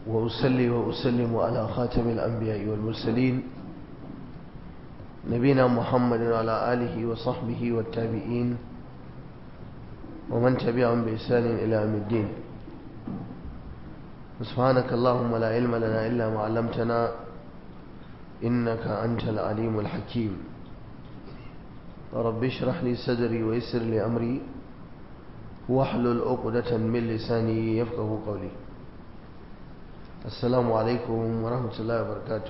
وأصلي وأسلم على خاتم الأنبياء والمرسلين نبينا محمد وعلى آله وصحبه والتابعين ومن تبعهم بإحسان إلى يوم الدين سبحانك اللهم لا علم لنا إلا ما علمتنا إنك أنت العليم الحكيم رب اشرح لي صدري ويسر لي أمري واحلل عقدة من لساني يفقه قولي السلام عليكم ورحمة الله وبركاته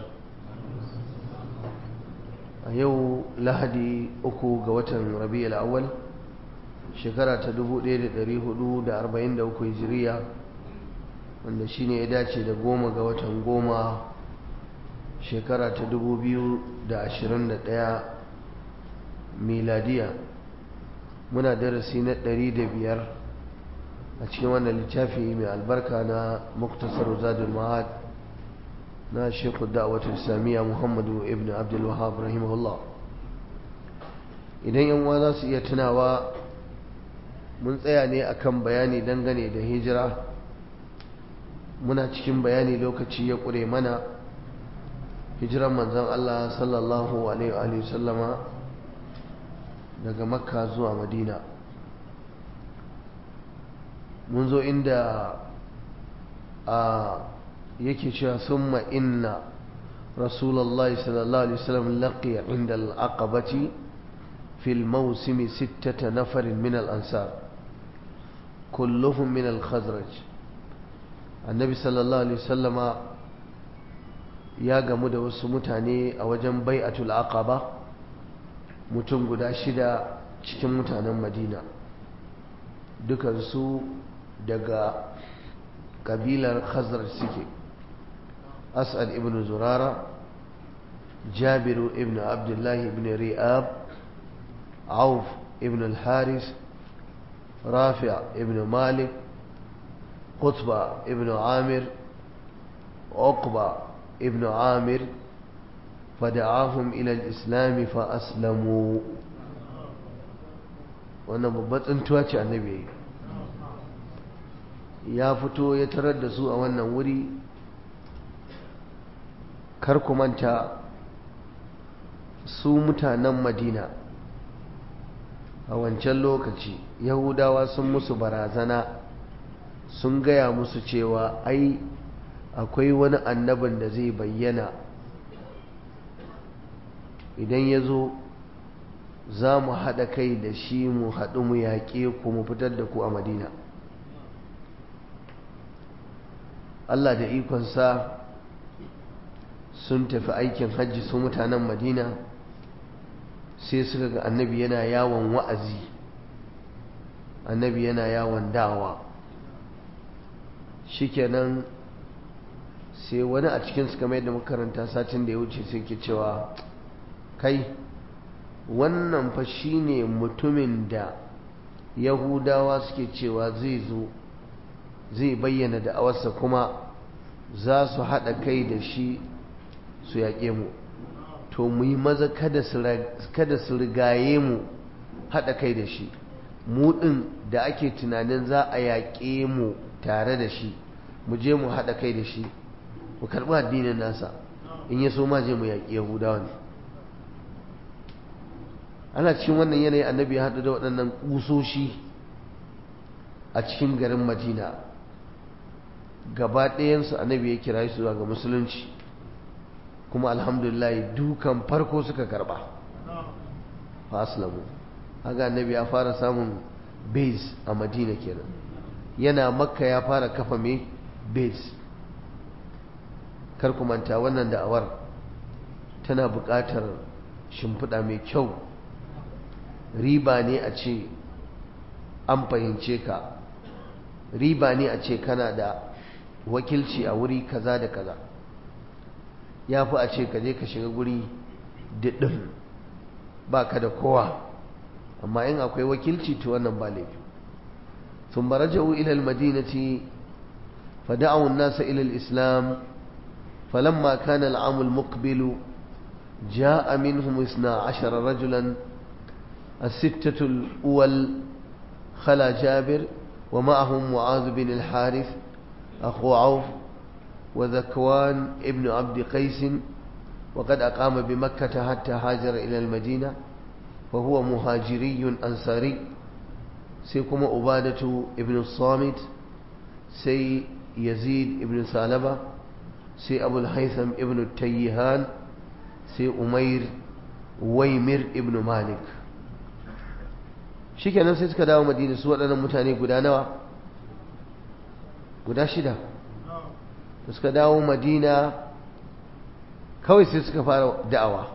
a yau lahadi uku ga watan rabi'ul awwal shekara ta 1443 hijiriya wanda shine ya dace da goma ga watan goma shekara ta 2021 miladiya muna darasi na 105 a cikin wannan littafi mai albarka na muktasar zadul ma'ad na shekul da'awatul islamiyya muhammadu ibn abdul wahab rahimahullah idan yan za su iya tunawa mun tsaya ne akan bayani dangane da hijira muna cikin bayani lokaci ya ƙure mana hijiran manzan Allah sallallahu alaihi sallama daga makka zuwa madina mun zo inda a yake cewa summa inna rasulullahi sallallahu alaihi wasallam laqiya inda al-aqabati fil mawsim sittata nafarin min al-ansar kulluhum min al-khazraj annabi sallallahu alaihi wasallama ya gamu da wasu mutane a wajen bai'atul aqaba mutum guda shida cikin mutanen madina dukansu daga kabilar khazraj suke أسعد ابن زرارة جابر ابن عبد الله ابن رئاب عوف ابن الحارث رافع ابن مالك قطبة ابن عامر عقبة ابن عامر فدعاهم إلى الإسلام فأسلموا wannan babbar tsintuwa ce annabi ya fito ya tarar da su a wannan wuri kar ku manta su mutanen madina a wancan lokaci yahudawa sun musu barazana sun gaya musu cewa ai akwai wani annabin da zai bayyana idan ya zo za mu haɗa kai da shi mu haɗu mu yaƙe ku mu fitar da ku a madina Allah da ikonsa sun tafi aikin hajji su mutanen madina sai suka ga annabi yana yawon wa'azi annabi yana yawon dawa shikenan sai wani a cikin su kamar yadda makaranta satin da ya wuce sai ke cewa kai wannan fa shine mutumin da yahudawa suke cewa zai zo zai bayyana da'awarsa kuma za su haɗa kai da shi su yaƙe mu to mu yi maza kada su rigaye mu haɗa kai da shi mu ɗin da ake tunanin za a yaƙe mu tare da shi mu je mu haɗa kai da shi mu karɓi addinin nasa in ya so ma je mu yaƙi yahudawa ne ana cikin wannan yanayi annabi ya haɗu da waɗannan ƙusoshi a cikin garin madina gaba ɗayansu annabi ya kira su zuwa ga musulunci kuma alhamdulillah dukan farko suka karba fa aslamu haka annabi ya fara samun base a madina kenan yana makka ya fara kafa mai base kar ku manta wannan da'awar tana buƙatar shimfiɗa mai kyau riba ne a ce an fahimce ka riba ne a ce kana da wakilci a wuri kaza da kaza ya fi a ce ka je ka shiga guri diɗin ba ka da kowa amma in akwai wakilci to wannan ba laifi sun baraja'u ilal madinati fada'u nasa ilal islam falamma kana al'amul muqbilu جاء منهم اثنا عشر رجلا الستة الأول خلا جابر ومعهم معاذ بن الحارث أخو عوف وذكوان ابن عبد قيس وقد أقام بمكة حتى هاجر إلى المدينة وهو مهاجري أنصاري سيكم أبادة ابن الصامت سي يزيد ابن سالبة سي أبو الهيثم ابن التيهان سي أمير ويمر ابن مالك shikenan sai suka dawo madina su waɗannan mutane guda nawa guda shida da suka dawo madina kawai sai suka fara da'awa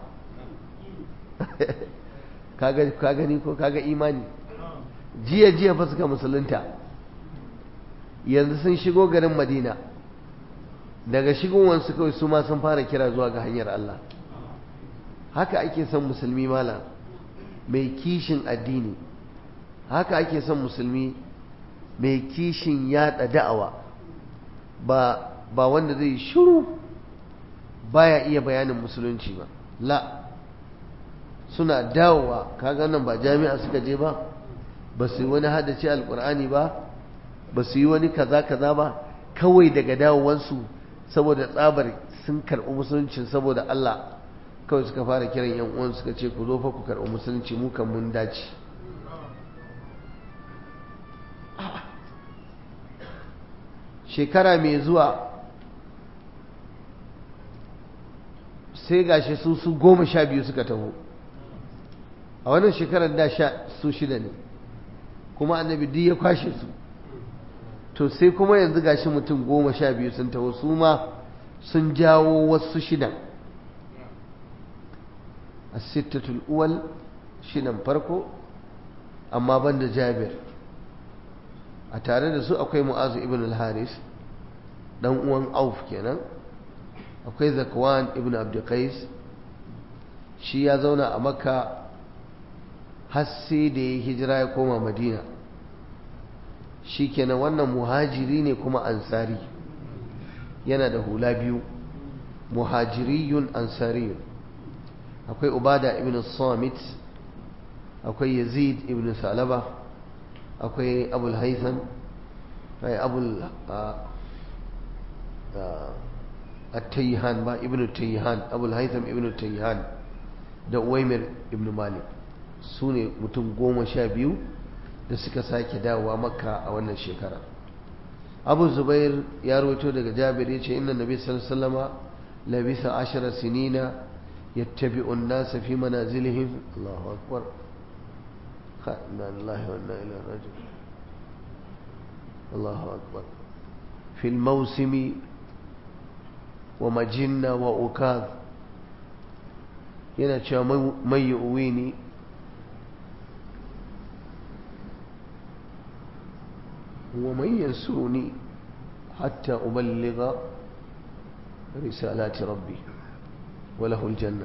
ka gani ko kaga imani jiya jiya fa suka musulunta yanzu sun shigo garin madina daga shigowansu kawai su ma sun fara kira zuwa ga hanyar Allah haka ake son musulmi mala mai kishin addini haka ake son musulmi mai kishin yada da'awa ba ba wanda zai shiru baya iya bayanin musulunci ba la suna dawowa kaga nan ba jami'a suka je ba ba su yi wani haddace alkur'ani ba ba su yi wani kaza kaza ba kawai daga dawowansu saboda tsabar sun karɓi musulunci saboda Allah kawai suka fara kiran yan uwan suka ce ku zo fa ku karɓi musulunci mu kan mun dace shekara mai zuwa sai gashi su su goma sha biyu suka taho a wannan shekarar da sha su shida ne kuma annabi duk ya kwashe su to sai kuma yanzu gashi mutum goma sha biyu sun taho su ma sun jawo wasu shidan a sittatul uwal shidan farko amma ban da jabir a tare da su akwai mu'azu ibn al-haris dan uwan auf kenan akwai zakwan ibn abdulkais shi ya zauna a makka har sai da ya hijira ya koma madina shi kenan wannan muhajiri ne kuma ansari yana da hula biyu muhajiriyun ansariyun akwai ubada ibn samit akwai yazid ibn salaba akwai abul haitham abul التيهان با ابن التيهان ابو الهيثم ابن التيهان da uwaimir ibn malik su ne mutum goma sha biyu da suka sake dawowa makka a wannan shekara abu zubair ya rawaito daga jabir ya ce inna nabi sallallahu labisa ashara sinina yattabi'u an-nas fi manazilihim Allahu akbar inna lillahi wa inna ilaihi raji'un Allahu akbar fi al-mawsimi ومجنة وأكاذ yana cewa mai uwi ne wa mai yansuni hatta uballiga risalati rabbi walahul janna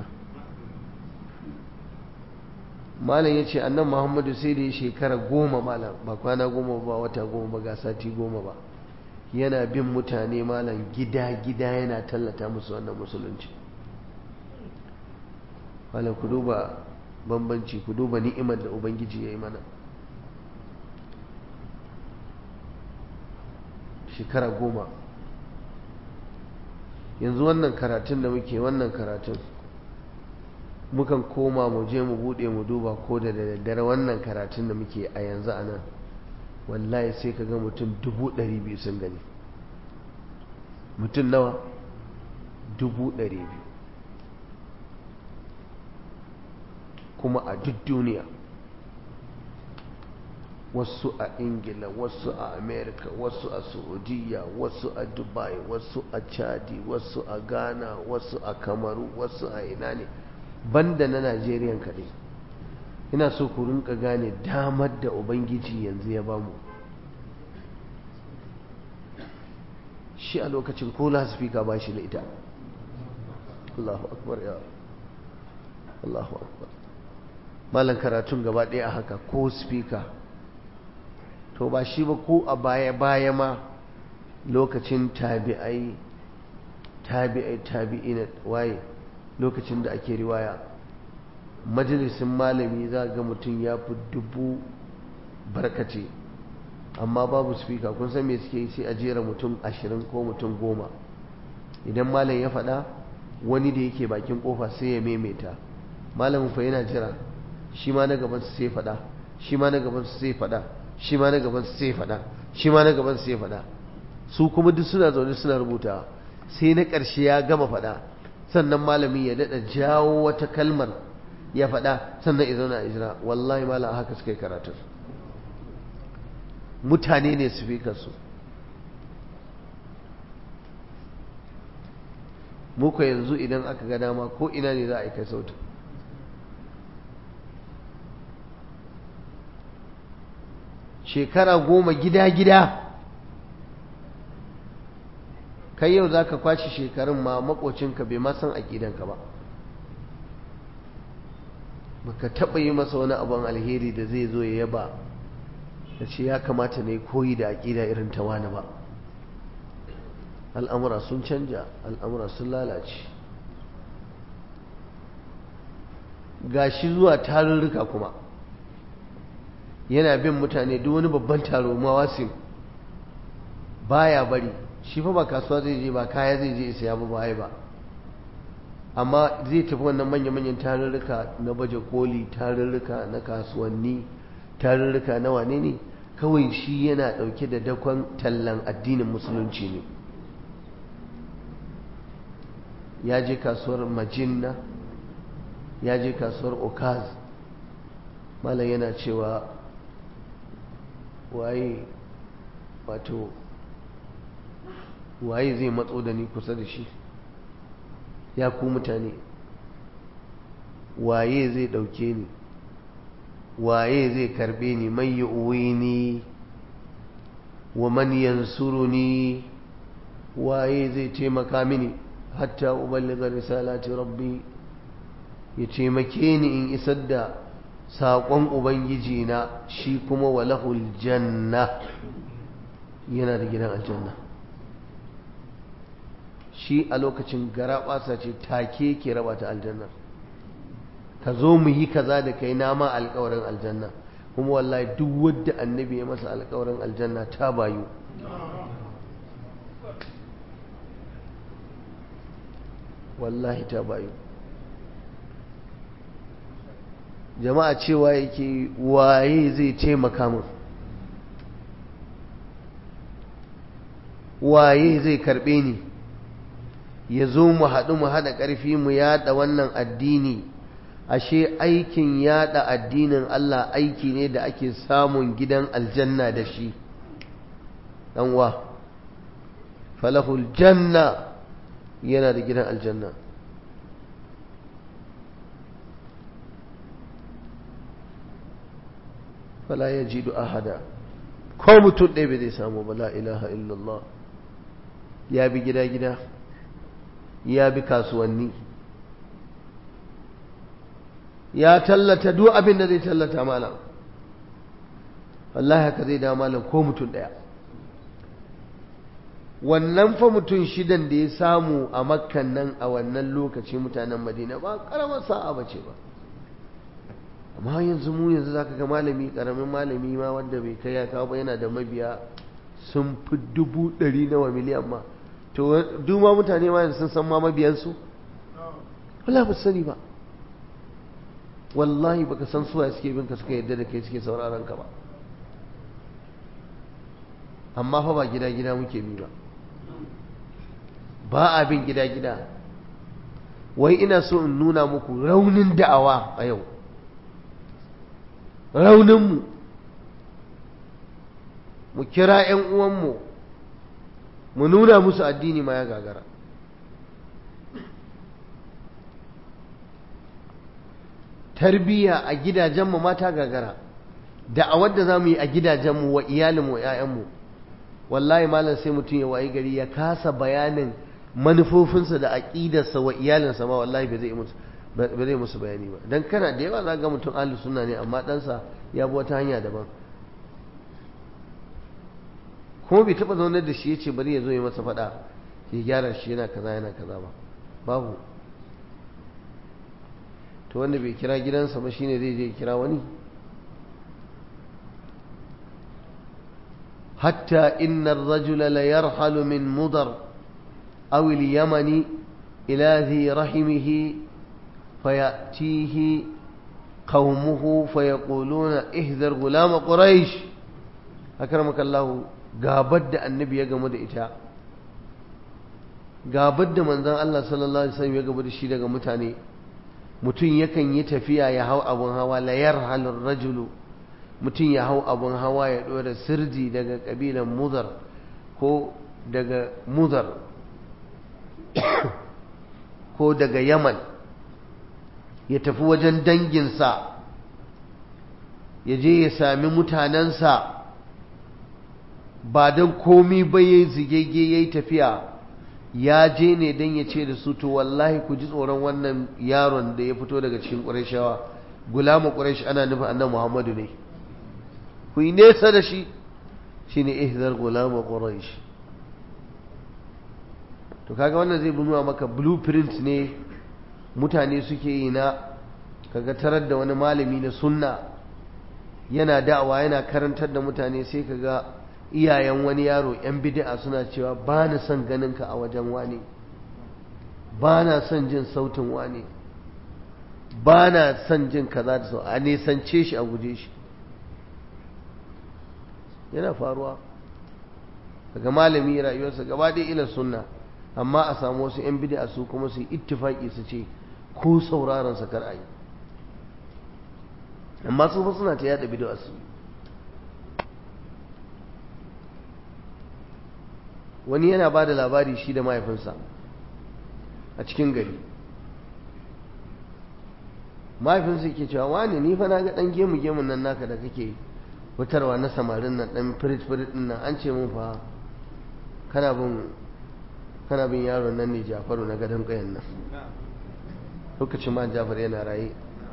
malam ya ce annan muhammadu sai da ya shekara goma malam ba kwana goma ba wata goma ba ga sati goma ba yana bin mutane malam gida-gida yana tallata musu wannan musulunci malam ku duba bambanci ku duba ni'imar da ubangiji ya yi mana shekara goma yanzu wannan karatun da muke wannan karatun mukan koma mu je mu bude mu duba ko da daddare wannan karatun da muke a yanzu a nan wallahi sai ka ga mutum dubu ɗari biyu sun gani mutum nawa dubu ɗari biyu kuma a duk duniya wasu a ingila wasu a america wasu a saudiya wasu a dubai wasu a chadi wasu a ghana wasu a kamaru wasu a ina ne banda na najeriya kaɗai ina so ku rinka gane damar da ubangiji yanzu ya bamu shi a lokacin ko lasifika ba shi da ita Allahu akbar ya Allahu akbar malan karatun gaba ɗaya haka ko spika to ba shi ba ko a baya-baya ma lokacin tabi'ai tabi'ai tabi'ina waye lokacin da ake riwaya majalisin malami za ga mutum ya fi dubu barkace amma babu spika kun san me suke yi sai a jera mutum ashirin ko mutum goma idan malam ya faɗa wani da yake bakin kofa sai ya maimaita malamin fa yana jira shi ma na gaban sai faɗa shi ma na gaban sai faɗa shi ma na gaban sai faɗa shi ma na gaban sai faɗa su kuma duk suna zaune suna rubuta sai na ƙarshe ya gama faɗa sannan malami ya daɗa jawo wata kalmar ya faɗa sannan ya zauna a jira wallahi malam haka suka yi karatun mutane ne su fi kansu muka yanzu idan aka ga dama ko ina ne za a yi kai sautin shekara goma gida-gida kai yau za ka kwashi shekarun ma makocinka bai ma san aƙidanka ba baka taɓa yi masa wani abin alheri da zai zo ya yaba da ce ya kamata ne koyi da aƙida irin ta wani ba al'amura sun canja al'amura sun lalace gashi zuwa tarurruka kuma yana bin mutane duk wani babban taro mawasim baya bari shi fa ba kasuwa zai je ba kaya zai je isa ya ba baya ba amma zai tafi wannan manya-manyan tarurruka na baje koli tarurruka na kasuwanni tarurruka na wane ne kawai shi yana dauke da dakon tallan addinin musulunci ne ya je kasuwar majinna ya je kasuwar okaz malam yana cewa waye wato waye zai matso da ni kusa da shi ya ku mutane waye zai ɗauke ni waye zai karbe ni man yi ni wa man yansuruni waye zai taimaka mini hatta uballiga risalati rabbi ya taimake ni in isar da saƙon ubangiji na shi kuma walahul janna yana da gidan aljanna shi a lokacin gara ɓasa ce take ke raba ta aljannar ka zo mu yi kaza da kai nama alkawarin aljanna kuma wallahi duk wadda annabi ya masa alkawarin aljanna ta bayu wallahi ta bayu jama'a cewa yake waye zai taimaka min waye zai karbe ni ya zo mu haɗu mu haɗa ƙarfi mu yaɗa wannan addini ashe aikin yaɗa addinin Allah aiki ne da ake samun gidan aljanna da shi ɗanwa falahul janna yana da gidan aljanna fala ya ji ahada ko mutum ɗaya bai zai samu ba la ilaha illallah ya bi gida-gida ya bi kasuwanni ya tallata duk abin da zai tallata malam wallahi haka zai da malam ko mutum ɗaya wannan fa mutum shidan da ya samu a makkan nan a wannan lokaci mutanen madina ba karamar sa'a ba ce ba amma yanzu mu yanzu za ka ga malami karamin malami ma wanda bai kai ya kawo ba yana da mabiya sun fi dubu ɗari nawa miliyan ma to duma mutane ma sun san ma mabiyansu wala ba sani ba wallahi baka san suwa suke bin ka suka yadda da kai suke sauraron ka ba amma fa ba gida gida muke bi ba ba a bin gida gida wai ina so in nuna muku raunin da'awa a yau rauninmu mu kira 'yan uwanmu mu nuna musu addini ma ya gagara tarbiyya a gidajenmu mata gagara da a wadda za mu yi a gidajenmu wa iyalinmu wa 'ya'yanmu wallahi malam sai mutum ya wayi gari ya kasa bayanin manufofinsa da aƙidarsa wa iyalinsa ma wallahi bai zai musu ba zai musu bayani ba don kana da yawa za ga mutum ahli sunna ne amma ɗansa ya bi wata hanya daban kuma bai taɓa zaunar da shi ya ce bari ya zo ya masa faɗa ya gyara shi yana kaza yana kaza ba babu to wanda bai kira gidansa ba shine zai je kira wani hatta inna ar-rajula la yarhalu min mudar أو اليمن إلى ذي رحمه فيأتيه قومه فيقولون اهذر غلام قريش أكرمك الله قابد النبي يقمد إتاء قابد من ذا الله صلى الله عليه وسلم يقمد الشيء لك متاني mutum yakan yi tafiya ya hau abin hawa layar halin rajulu mutum ya hau abin hawa ya ɗora sirji daga ƙabilan muzar ko daga muzar ko daga yaman ya tafi wajen danginsa ya je ya sami mutanensa ba don komi ba ya zigege ya yi tafiya ya je ne don ya ce da su to wallahi ku ji tsoron wannan yaron da ya fito daga cikin ƙurashawa gulama ƙurash ana nufin annan muhammadu ne ku yi nesa da shi shi ne ihzar gulama ƙurash to kaga wannan zai nuna maka blueprint ne mutane suke yi na kaga tarar da wani malami na sunna yana da'awa yana karantar da mutane sai kaga iyayen wani yaro yan bid'a suna cewa ba na son ganinka a wajen wani ba na son jin sautin wani ba na son jin kaza da sau a nisance shi a guje shi yana faruwa daga malami rayuwarsa gaba ɗaya ila sunna amma a samu wasu 'yan bid'a su kuma su yi ittifaki su ce ko sauraron sa kar a yi amma su fa suna ta yada bid'a su wani yana ba da labari shi da mahaifinsa a cikin gari mahaifinsa ke cewa wani ni fa na ga dan gemu gemun nan naka da kake fitarwa na samarin nan dan firit firit din nan an ce mun fa kana bin kana bin yaron nan ne Jafaru na gadon kayan nan lokacin ma Jafar yana raye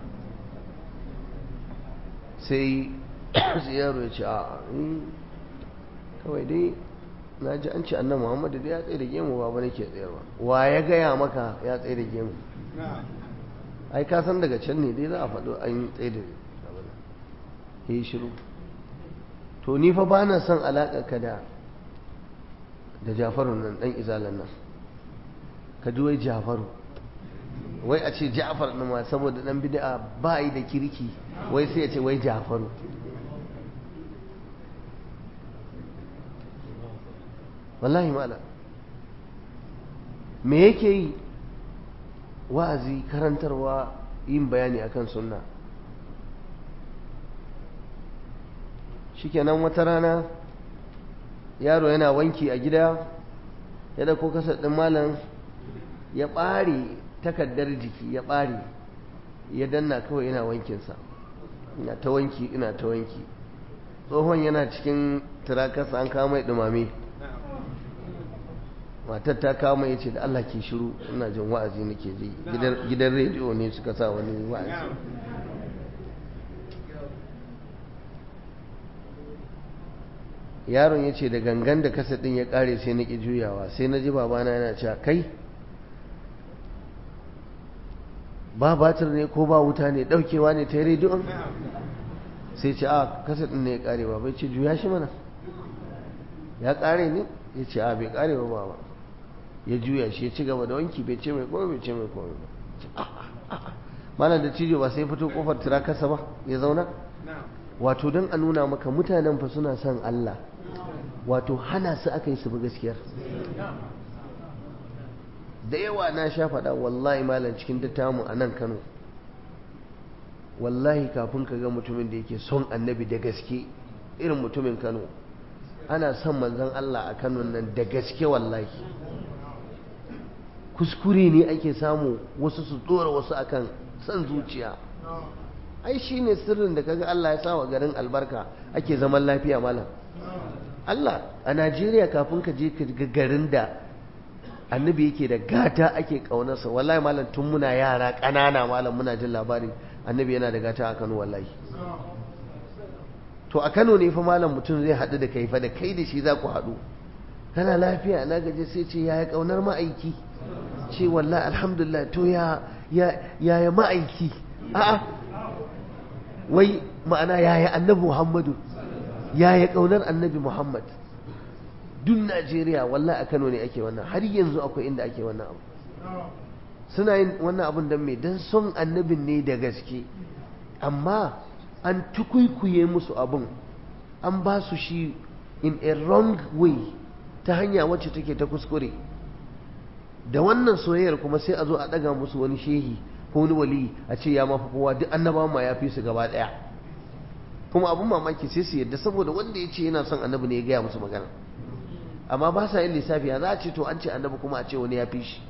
sai sai yaro ya ce a kawai dai na ji an ce annan Muhammadu dai ya tsaye da gemu ba ba nake tsayarwa wa ya gaya maka ya tsaye da gemu ai ka san daga can ne dai za a faɗo an tsaye da abin ya yi shiru to ni fa ba na son alaƙa ka da da jafaru nan ɗan izalan nan ka ji wai jafaru wai a ce jafar ɗin ma saboda ɗan bid'a ba yi da kirki wai sai ya ce wai jafaru wallahi mala me yake yi wa'azi karantarwa yin bayani akan sunna shikenan wata rana yaro yana wanki a gida ya dauko kasar ɗin malam ya ɓare takardar jiki ya ɓare ya danna kawai yana wankinsa ina ta wanki ina ta wanki tsohon yana cikin turakarsa an kama mai ɗumame matar ta kama ya ce da Allah ke shiru ina jin wa'azi nake ji gidan rediyo ne suka sa wani wa'azi yaron ya ce da gangan da kasa ɗin ya ƙare sai na ƙi juyawa sai na ji babana yana cewa kai ba batir ne ko ba wuta ne ɗaukewa ne ta yi rediyon sai ce a kasa ɗin ne ya ƙare ba bai ce juya shi mana ya ƙare ne ya ce a bai ƙare ba ba ya juya shi ya ci gaba da wanki bai ce mai komai bai ce mai komai ba mana da cijo ba sai fito kofar tirakasa ba ya zauna wato don a nuna maka mutanen fa suna son Allah wato hana su aka yi su bi gaskiyar da yawa na sha faɗa wallahi malam cikin dattamu a nan Kano wallahi kafin ka ga mutumin da yake son annabi da gaske irin mutumin Kano ana son manzon Allah a Kano nan da gaske wallahi kuskure ne ake samu wasu su tsora wasu akan son zuciya ai shi ne sirrin da kaga Allah ya sa wa garin albarka ake zaman lafiya malam Allah a Najeriya kafin ka je ka ga garin da annabi yake da gata ake kaunarsa wallahi malam tun muna yara ƙanana malam muna jin labari annabi yana da gata a Kano wallahi to a Kano ne fa malam mutum zai haɗu da kai fa da kai da shi za ku haɗu kana lafiya na gaje sai ce yaya kaunar ma'aiki ce wallahi alhamdulillah to ya ya ya ma'aiki a'a wai ma'ana yaya annabi muhammadu yaya kaunar annabi muhammad duk najeriya wallahi a kano ne ake wannan har yanzu akwai inda ake wannan abu suna yin wannan abun don me don son annabin ne da gaske amma an tukuikuye musu abun an ba su shi in a wrong way ta hanya wacce take ta kuskure da wannan soyayyar kuma sai a zo a daga musu wani shehi ko wani wali a ce ya mafi kowa duk annabawan ma ya fi su gaba daya kuma abun mamaki sai su yadda saboda wanda ya ce yana son annabi ne ya gaya musu magana amma ba sa yin lissafi ya za a ce to an ce annabi kuma a ce wani ya fi shi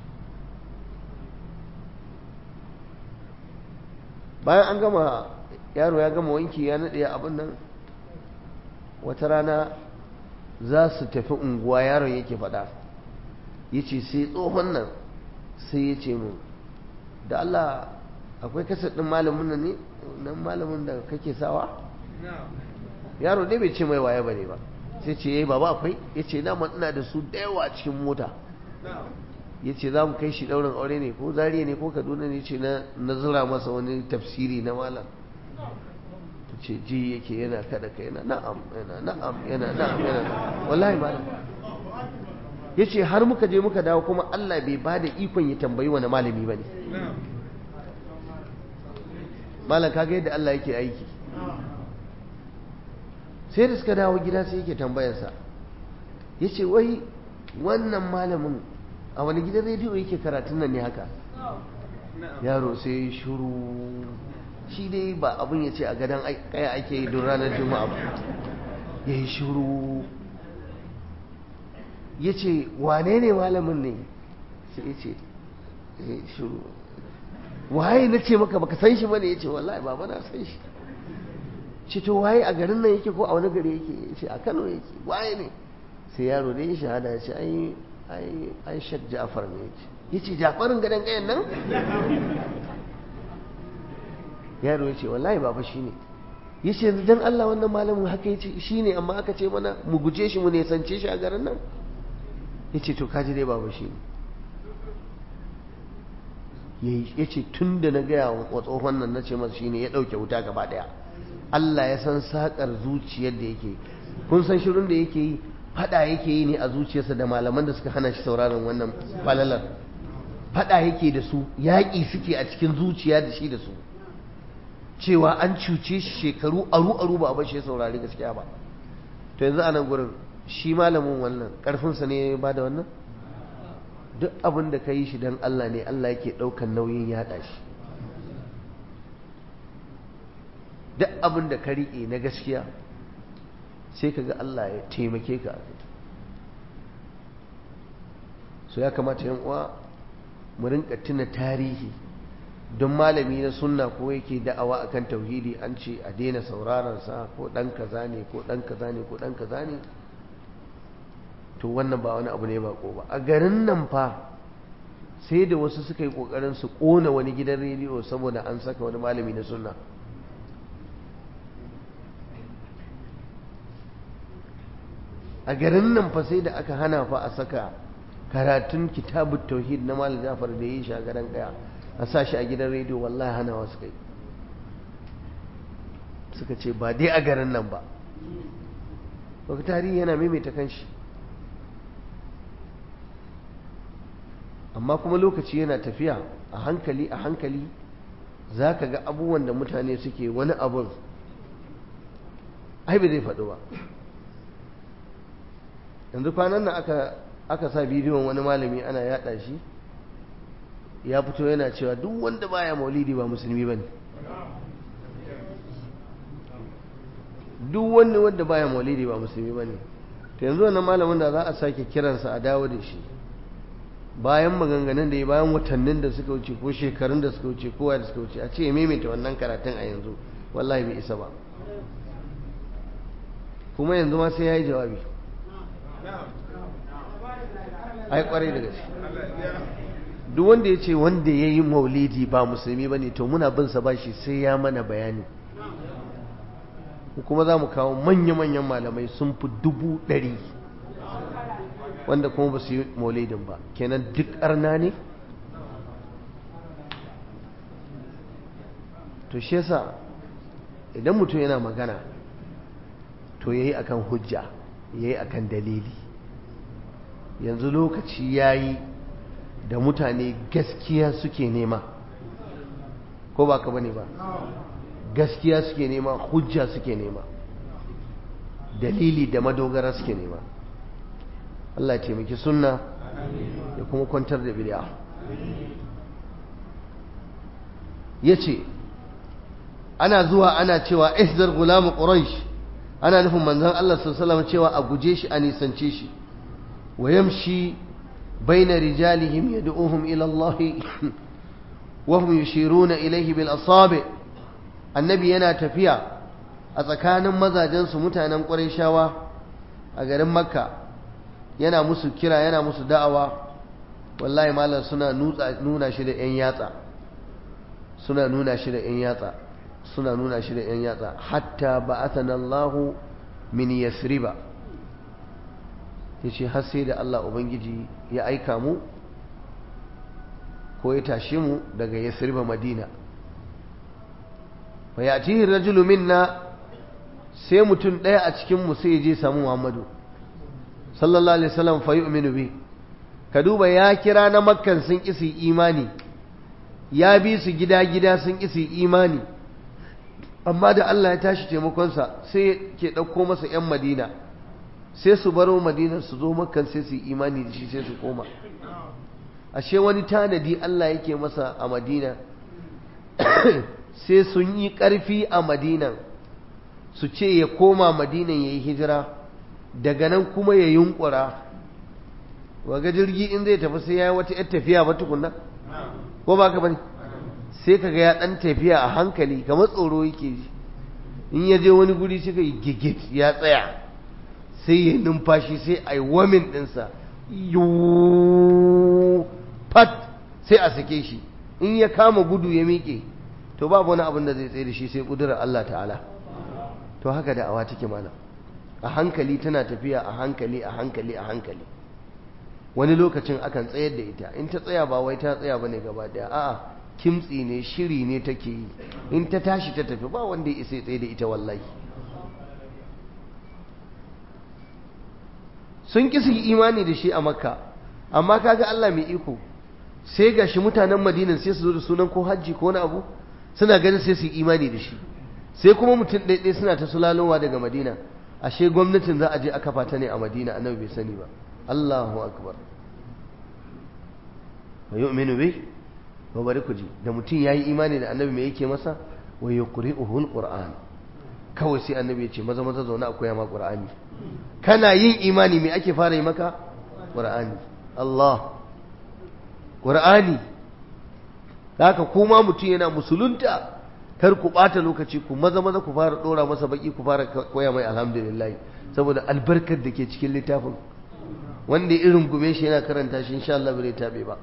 bayan an gama yaro ya gama wanki ya naɗe abin nan wata rana za su tafi unguwa yaron yake faɗa ya ce sai tsohon nan sai ya ce mu da Allah akwai kasar ɗin malamin nan ne nan malamin da kake sawa yaro ne bai ce mai waye ba ne ba sai ce yayi baba akwai ya ce dama ina da su da yawa cikin mota ya ce za mu kai shi ɗaurin aure ne ko zariya ne ko kaduna ne ce na zura masa wani tafsiri na malam ce ji yake yana kada ka yana na'am yana na'am yana na'am yana wallahi malam ya ce har muka je muka dawo kuma Allah bai ba da ikon ya tambayi wani malami ba ne malam kaga yadda Allah yake aiki sai da suka dawo gida sai yake tambayarsa ya ce wai wannan malamin a wani gidan rediyo yake karatun nan ne haka yaro sai shuru shi dai ba abin ya ce a gadon kaya ake yi don ranar juma'a ba ya yi shuru ya ce wane ne malamin ne sai ya ce shuru waye na ce maka baka san shi bane ya ce wallahi ba na san shi ce to waye a garin nan yake ko a wani gari yake ya ce a kano yake waye ne sai yaro da ya shahada ya ce ai ai ai shak ja'far ne ya ce ya ce ja'farin gadon kayan nan yaro ya ce wallahi baba shi ne ya ce yanzu don Allah wannan malamin haka ya ce shi ne amma aka ce mana mu guje shi mu nesance shi a garin nan ya ce to kaji dai baba shi ne ya ce tun da na gaya wa tsohon nan na ce masa shi ne ya ɗauke wuta gaba ɗaya Allah ya san saƙar zuciyar da yake kun san shirin da yake yi faɗa yake yi ne a zuciyarsa da malaman da suka hana shi sauraron wannan falalar faɗa yake da su yaƙi suke a cikin zuciya da shi da su cewa an cuce shi shekaru aru-aru ba a bashi ya saurari gaskiya ba to yanzu a nan gurin shi malamin wannan ƙarfinsa ne ba da wannan duk abin da ka yi shi don Allah ne Allah yake ɗaukan nauyin yaɗa shi duk abin da ka riƙe na gaskiya sai ka ga Allah ya taimake ka so ya kamata yan uwa mu rinka tuna tarihi don malami na sunna ko yake da'awa akan tauhidi an ce a daina sauraron sa ko dan kaza ne ko dan kaza ne ko dan kaza ne to wannan ba wani abu ne ba ko ba a garin nan fa sai da wasu suka yi kokarin su kona wani gidan rediyo saboda an saka wani malami na sunna a garin nan fa sai da aka hana fa a saka karatun kitabut tauhid na malam Jafar da yi shi a garin kaya a sa shi a gidan rediyo wallahi hana wasu kai suka ce ba dai a garin nan ba baka tarihi yana maimaita kanshi amma kuma lokaci yana tafiya a hankali a hankali za ka ga abubuwan da mutane suke wani abun ai ba zai faɗo ba yanzu kwanan nan aka aka sa bidiyon wani malami ana yada shi ya fito yana cewa duk wanda baya maulidi ba musulmi bane duk wanda wanda baya maulidi ba musulmi bane to yanzu wannan malamin da za a sake kiransa a dawo da shi bayan maganganun da ya bayan watannin da suka wuce ko shekarun da suka wuce kowa da suka wuce a ce ya maimaita wannan karatun a yanzu wallahi bai isa ba kuma yanzu ma sai ya yi jawabi ai kwarai da gaske duk wanda ya ce wanda ya yi maulidi ba musulmi ba ne to muna bin sa bashi sai ya mana bayani kuma za mu kawo manya-manyan malamai sun fi dubu ɗari wanda kuma ba su yi maulidin ba kenan duk arna ne to shi yasa idan mutum yana magana to ya yi akan hujja ya yi akan dalili yanzu lokaci yayi da mutane gaskiya suke nema ko ba ka bane ba gaskiya suke nema hujja suke nema dalili da madogara suke nema Allah ya taimaki sunna ya kuma kwantar da bid'a yace ana zuwa ana cewa ihzar gulam quraish ana nufin manzon Allah sallallahu alaihi cewa a guje shi a nisance shi wa yamshi baina rijalihim yad'uhum ila Allah wa hum yushiruna ilayhi bil asabi annabi yana tafiya a tsakanin mazajensu mutanen ƙwarishawa a garin makka yana musu kira yana musu da'awa wallahi malam suna nuna shi da 'yan yatsa suna nuna shi da 'yan yatsa suna nuna shi da 'yan yatsa hatta ba'athana Allah min yasriba yace har sai da Allah ubangiji ya aika mu ko ya tashe mu daga yasriba madina fa yatihi rajulu minna sai mutum ɗaya a cikin mu sai je samu Muhammadu sallallahu alaihi wasallam fa yu'minu bi ka duba ya kira na makkan sun kisi imani ya bi su gida gida sun kisi imani amma da Allah ya tashi taimakonsa sai ke ɗauko masa 'yan madina sai su baro madina su zo makkan sai su yi imani da shi sai su koma ashe wani tanadi Allah yake masa a madina sai sun yi ƙarfi a madinan su ce ya koma madinan ya yi hijira daga nan kuma ya yunkura waga jirgi in zai tafi sai ya yi wata 'yar tafiya ba tukunna ko ba ka bane sai ka ga ya ɗan tafiya a hankali kamar tsoro yake ji in ya je wani guri suka yi gigit ya tsaya sai ya numfashi sai a yi wamin ɗinsa pat sai a sake shi in ya kama gudu ya miƙe to babu wani abin da zai tsaye da shi sai ƙudurar Allah ta'ala to haka da awa take mana a hankali tana tafiya a hankali a hankali a hankali wani lokacin akan tsayar da ita in ta tsaya ba wai ta tsaya bane gaba daya a'a kimtsi ne shiri ne take yi in ta tashi ta tafi ba wanda ya isa tsaye da ita wallahi sun ki su yi imani da shi a makka amma kaga Allah mai iko sai ga shi mutanen madinan sai su zo da sunan ko hajji ko wani abu suna ganin sai su yi imani da shi sai kuma mutum ɗaiɗai suna ta sulalowa daga madina ashe gwamnatin za a je a kafa ta ne a madina annabi bai sani ba Allahu akbar wa yu'minu bi wa bari ku ji da mutum yayi imani da annabi me yake masa wa yuqri'uhu alquran kawai sai annabi ya ce maza maza zauna a koya ma qur'ani kana yin imani me ake fara yi maka qur'ani Allah qur'ani haka kuma mutum yana musulunta kar ku ɓata lokaci ku maza maza ku fara ɗora masa baki ku fara koya mai alhamdulillah saboda albarkar da ke cikin littafin wanda irin gume shi yana karanta shi insha Allah bai tabe ba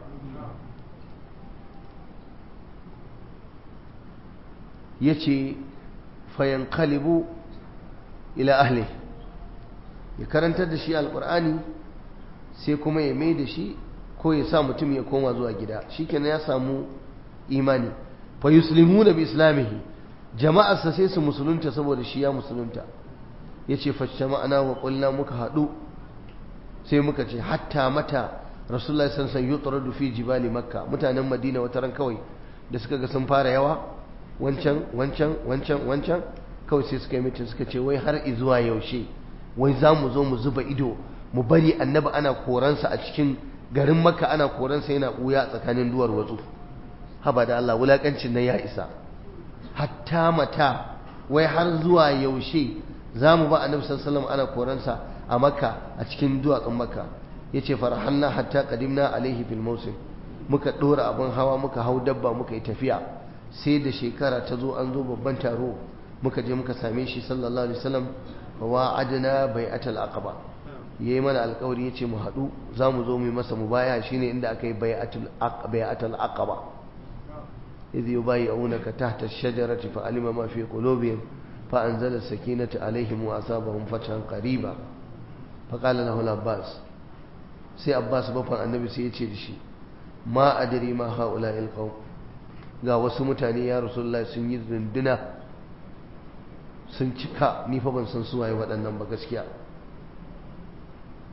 yace fayanqalibu ila ahli ya karantar da shi alqur'ani sai kuma ya mai da shi ko ya sa mutum ya koma zuwa gida shikenan ya samu imani fa yuslimuna bi islamihi jama'arsa sai su musulunta saboda shi ya musulunta yace fa jama'ana wa qulna muka hadu sai muka ce hatta mata rasulullahi sallallahu alaihi wasallam yutradu fi jibali makka mutanen madina wata ran kawai da suka ga sun fara yawa wancan wancan wancan wancan kawai sai suka yi mitin suka ce wai har izuwa yaushe wai za mu zo mu zuba ido mu bari annabi ana koransa a cikin garin makka ana koransa yana ɓuya a tsakanin duwar watsu haba da Allah wulakancin nan ya isa hatta mata wai har zuwa yaushe za mu ba annabi sallallahu ana koransa a makka a cikin duwatsun makka yace farhanna hatta qadimna alaihi fil mawsim muka dora abin hawa muka hau dabba muka yi tafiya sai da shekara ta zo an zo babban taro muka je muka same shi sallallahu alaihi wasallam wa adna bai'atul aqaba yayi mana alƙawari yace mu haɗu za mu zo mu yi masa mubaya shine inda aka yi bai'atul bai'atul aqaba idh yubayi'unaka tahta ash-shajarati fa'alima ma fi qulubihim fa'anzala as-sakinata alaihim wa asabahum fathan qariba faqala lahu al-abbas sai abbas bafan annabi sai ya ce da shi ma adri ma haula'il qaum ga wasu mutane ya rasulullah sun yi zunduna sun cika ni fa ban san su waye waɗannan ba gaskiya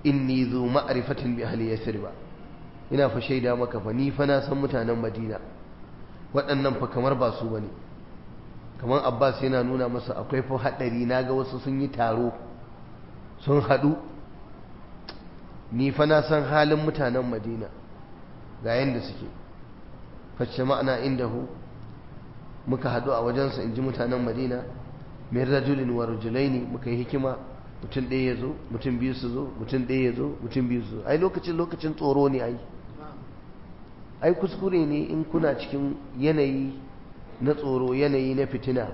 inni zu ma'rifatin bi ahli yasriba ina fa shaida maka fa ni fa na san mutanen madina waɗannan fa kamar ba su bane kamar abbas yana nuna masa akwai fa haɗari na ga wasu sun yi taro sun haɗu ni fa na san halin mutanen madina ga yadda suke facce ma'ana indahu muka haɗu a wajensa in ji mutanen madina min rajulin wa rajulaini muka yi hikima mutum ɗaya ya zo mutum biyu su zo mutum ɗaya ya zo mutum biyu su zo ai lokacin lokacin tsoro ne ai ai kuskure ne in kuna cikin yanayi na tsoro yanayi na fitina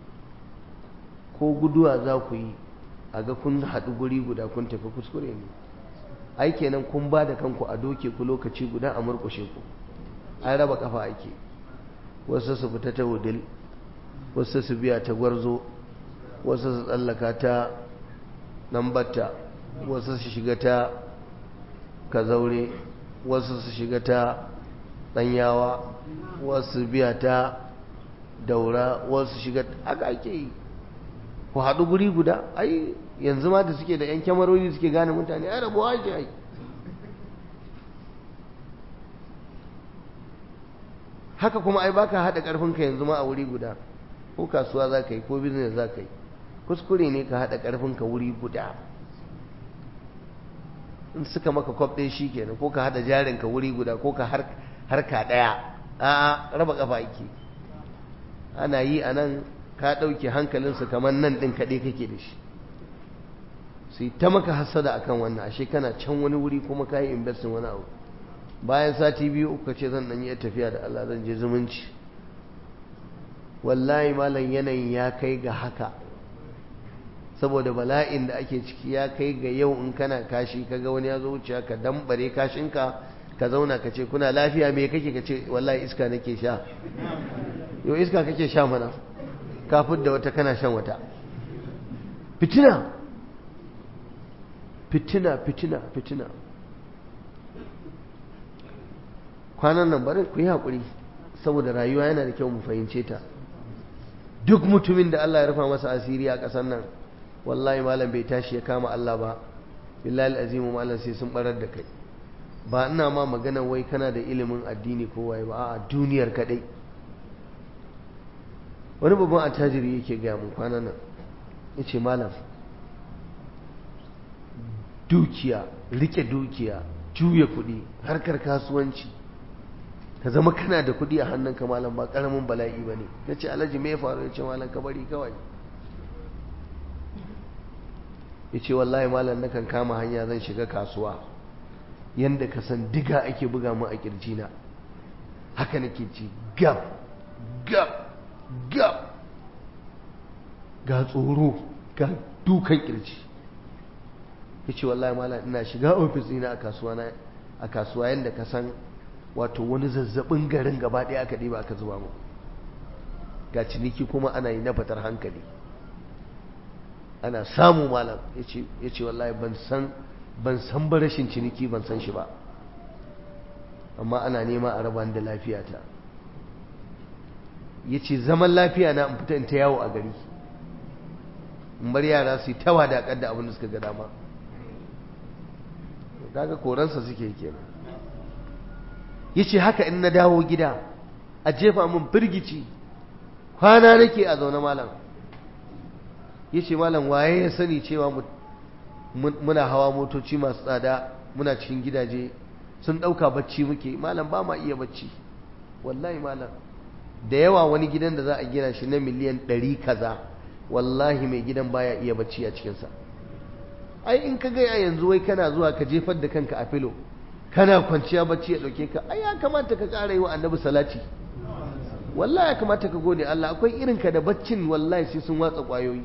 ko guduwa za ku yi a ga kun haɗu guri guda kun tafi kuskure ne ai kenan kun ba da kanku a doke ku lokaci guda a murƙushe ku an raba kafa ake wasu su fita ta wudil wasu su biya ta gwarzo wasu su tsallaka ta ɗanbatta wasu su shiga ta kazaure wasu su shiga ta ɗanyawa wasu biya ta daura wasu shiga haka ake yi ku haɗu guri guda ai yanzu ma da suke da 'yan kyamarori suke gane mutane ai rabuwa ake ai haka kuma ai baka haɗa ƙarfinka yanzu ma a wuri guda ko kasuwa za ka yi ko business za ka yi kuskure ne ka haɗa ƙarfinka wuri guda in suka maka kwab ɗaya shi kenan ko ka haɗa jarinka wuri guda ko ka harka ɗaya a'a raba ƙafa ake ana yi a nan ka ɗauke hankalinsu kamar nan ɗin kaɗai kake da shi sai ta maka hasada akan wannan ashe kana can wani wuri kuma ka yi investin wani abu bayan sati biyu uku ce zan ɗanyi tafiya da Allah zan je zumunci wallahi malam yanayin ya kai ga haka saboda bala'in da ake ciki ya kai ga yau in kana kashi kaga wani ya zo wuciya ka dambare kashinka ka zauna ka ce kuna lafiya me kake ka ce wallahi iska nake sha yau iska kake sha mana kafin da wata kana shan wata fitina fitina fitina fitina kwanan nan bari ku yi haƙuri saboda rayuwa yana da kyau mu fahimce ta duk mutumin da Allah ya rufa masa asiri a ƙasar nan wallahi malam bai tashi ya kama Allah ba billahi azimu malam sai sun barar da kai ba ina ma magana wai kana da ilimin addini ko waye ba a duniyar kadai wani babban attajiri yake gaya mun kwanan nan yace malam dukiya rike dukiya juya kuɗi harkar kasuwanci ka zama kana da kuɗi a hannunka malam ba ƙaramin bala'i ba ne ya ce alhaji me faru ya ce malam ka bari kawai ya ce wallahi malam nakan kama hanya zan shiga kasuwa yadda ka san diga ake buga mu a na haka nake ci gab gab gab ga tsoro ga dukan kirji ya ce wallahi malam ina shiga ofis ina a kasuwa a kasuwa yadda ka san wato wani zazzabin garin gaba ɗaya aka ɗiba aka zuba mu ga ciniki kuma ana yi na fatar hankali ana samu malam ya ce wallahi ban san ban san ba rashin ciniki ban san shi ba amma ana nema a raba da lafiyata ya ce zaman lafiya na in fita in ta yawo a gari in bar yara su yi tawa da da abin da suka ga dama kaga koransa suke kenan ya ce haka in na dawo gida a jefa min firgici kwana nake a zaune malam ya ce malam waye ya sani cewa muna hawa motoci masu tsada muna cikin gidaje sun ɗauka bacci muke malam ba ma iya bacci wallahi malam da yawa wani gidan da za a gina shi na miliyan ɗari kaza wallahi mai gidan baya iya bacci a cikinsa ai in ka gaya yanzu wai kana zuwa ka jefar da kanka a filo kana kwanciya bacci ya ɗauke ka ai ya kamata ka ƙara yi wa annabi salati wallahi ya kamata ka gode Allah akwai irinka da baccin wallahi sai sun watsa ƙwayoyi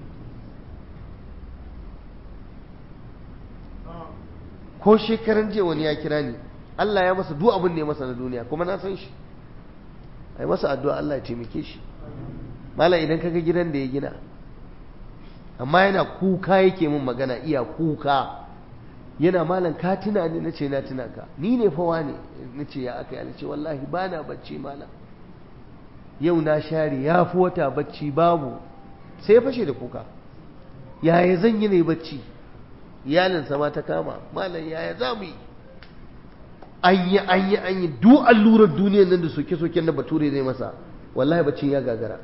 ko shekaran jiya wani ya kira ni Allah ya masa duk abin da ya masa na duniya kuma na san shi ai masa addu'a Allah ya taimake shi mala idan kaga gidan da ya gina amma yana kuka yake min magana iya kuka yana malam ka tuna ni nace na tuna ka ni ne fa wane nace ya aka yi ce wallahi bana bacci malam yau na share ya fi wata bacci babu sai ya fashe da kuka yaya zan yi ne bacci iyalinsa ma ta kama malam yaya za mu yi an yi an yi an yi duk allurar duniyar nan da soke-soken da bature zai masa wallahi bacin ya gagara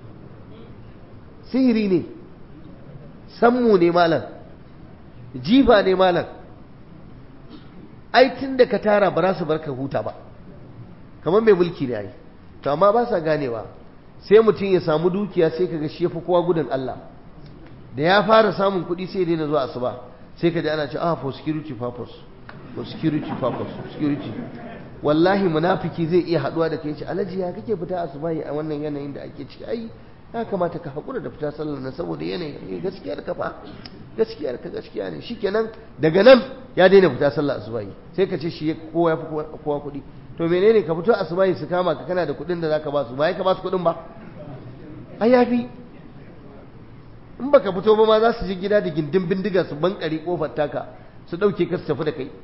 sihiri ne sammu ne malam jifa ne malam ai tun da ka tara ba za su bar ka huta ba kamar mai mulki ne ai to amma ba sa ganewa sai mutum ya samu dukiya sai kaga shi yafi kowa gudun Allah da ya fara samun kuɗi sai daina zuwa asuba sai ka ji ana ce ah for security purpose for security purpose security wallahi munafiki zai iya haduwa da kai ce alaji ya kake fita asuba a wannan yanayin da ake ciki ai ya kamata ka hakura da fita sallar nan saboda yanayi gaskiyar ka fa gaskiyar ka gaskiya ne shikenan daga nan ya daina fita sallar asuba sai ka ce shi kowa ya fi kowa kuɗi to menene ka fito asuba su kama ka kana da kuɗin da zaka ba su ba ka ba su kuɗin ba ai yafi in baka fito ba ma za su je gida da gindin bindiga su bankare kofar taka su ɗauke ka su tafi da kai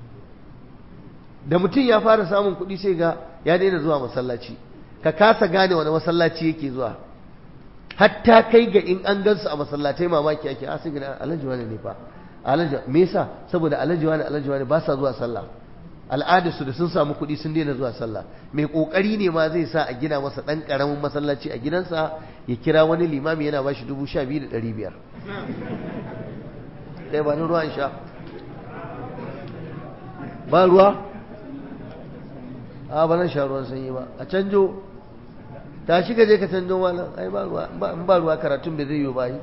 da mutum ya fara samun kuɗi sai ga ya daina zuwa masallaci ka kasa gane wani masallaci yake zuwa hatta kai ga in an gansu a masallatai mamaki ake a sai alhaji wani ne fa alhaji me yasa saboda alhaji wani alhaji wani ba sa zuwa sallah al'adarsu da sun samu kuɗi sun daina zuwa sallah mai ƙoƙari ne ma zai sa a gina masa ɗan ƙaramin masallaci a gidansa ya kira wani limami yana ba shi dubu sha biyu da ɗari biyar ɗaya ba ni ruwan sha ba ruwa a ba nan sha ruwan sanyi ba a canjo ta shiga je ka canjo malam ai ba ruwa in ba ruwa karatun bai zai yi ba yi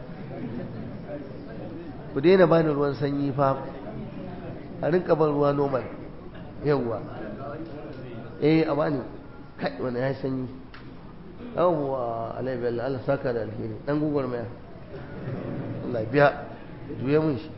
ku daina bani ruwan sanyi fa a rinka ban ruwa normal yawwa eh a bani kai wani ya sanyi yawwa alai bello Allah saka da alheri dan gugwar maya Allah biya juye mun shi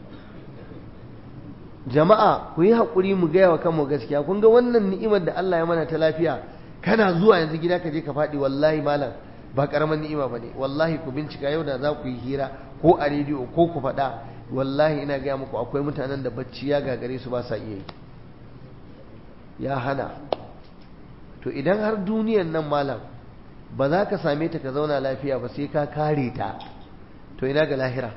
jama'a ku yi haƙuri mu gaya wa kanmu gaskiya kun ga wannan ni'imar da Allah ya mana ta lafiya kana zuwa yanzu gida ka je ka faɗi wallahi malam ba ƙaramin ni'ima ba ne wallahi ku bincika yau da za ku yi hira ko a rediyo ko ku faɗa wallahi ina gaya muku akwai mutanen da bacci ya gagare su ba sa iya yi ya hana to idan har duniyan nan malam ba za ka same ta ka zauna lafiya ba sai ka kare ta to ina ga lahira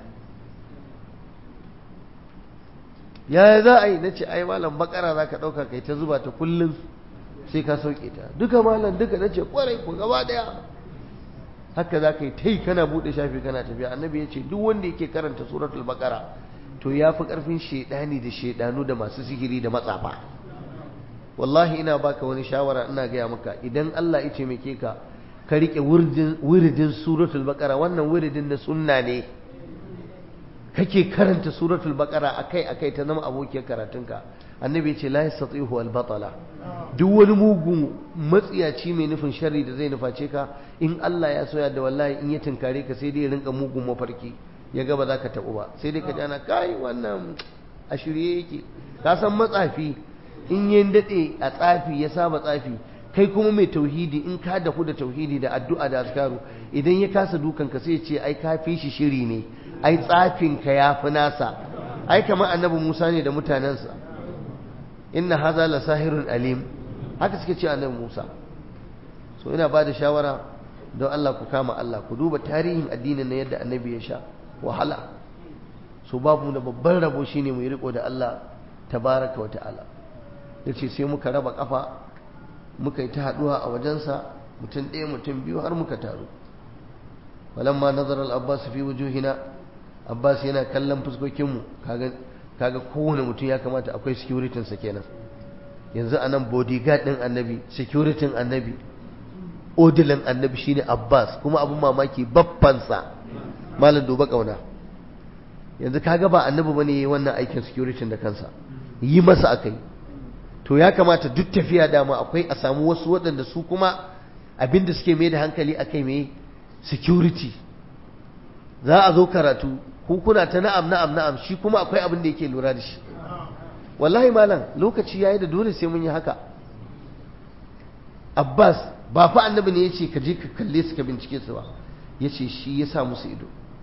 ya za a yi na ce ai malam bakara za ka ɗauka kai ta zuba ta kullum sai ka sauke ta duka malam duka na ce kwarai ku gaba ɗaya haka za ka yi ta yi kana buɗe shafi kana tafiya annabi ya ce duk wanda yake karanta suratul bakara to ya fi ƙarfin shaidani da shaidanu da masu sihiri da matsafa wallahi ina baka wani shawara ina gaya maka idan Allah ya taimake ka ka rike wuridin suratul baqara wannan wuridin na sunna ne kake karanta suratul baqara akai akai ta zama abokiyar karatunka annabi ya ce la yastatihu al batala duk wani mugun matsiyaci mai nufin sharri da zai nuface ka in Allah ya soya da wallahi in ya tinkare ka sai dai ya rinka mugun mafarki ya ga ba za ka tabu ba sai dai ka jana kai wannan a shirye yake ka san matsafi in yin daɗe a tsafi ya saba tsafi kai kuma mai tauhidi in ka dahu da tauhidi da addu'a da askaru idan ya kasa dukan ka sai ya ce ai ka fi shi shiri ne ai tsafin ka ya fi nasa ai kamar annabi Musa ne da mutanensa inna haza la sahirun alim haka suke ce annabi Musa so ina ba da shawara don Allah ku kama Allah ku duba tarihin addinin na yadda annabi ya sha wahala so babu da babban rabo shine mu yi riko da Allah tabaraka wa ta'ala ya ce sai muka raba kafa muka yi ta haduwa a wajensa mutum ɗaya mutum biyu har muka taru walamma nazar al-abbas fi wujuhina abbas yana kallon fuskokinmu kaga kaga kowane mutum ya kamata akwai security sa kenan yanzu anan bodyguard din annabi security annabi odilin annabi shine abbas kuma abun mamaki babbansa malam duba kauna yanzu kaga ba annabi bane wannan aikin security da kansa yi masa akai to ya kamata duk tafiya dama akwai a samu wasu waɗanda su kuma abinda suke mai da hankali akai mai security za a zo karatu ku kuna ta na'am na'am na'am shi kuma akwai abin da yake lura da shi wallahi malam lokaci yayi da dole sai mun yi haka Abbas ba fa annabi ne yace ka je ka kalle su ka bincike su ba yace shi ya sa musu ido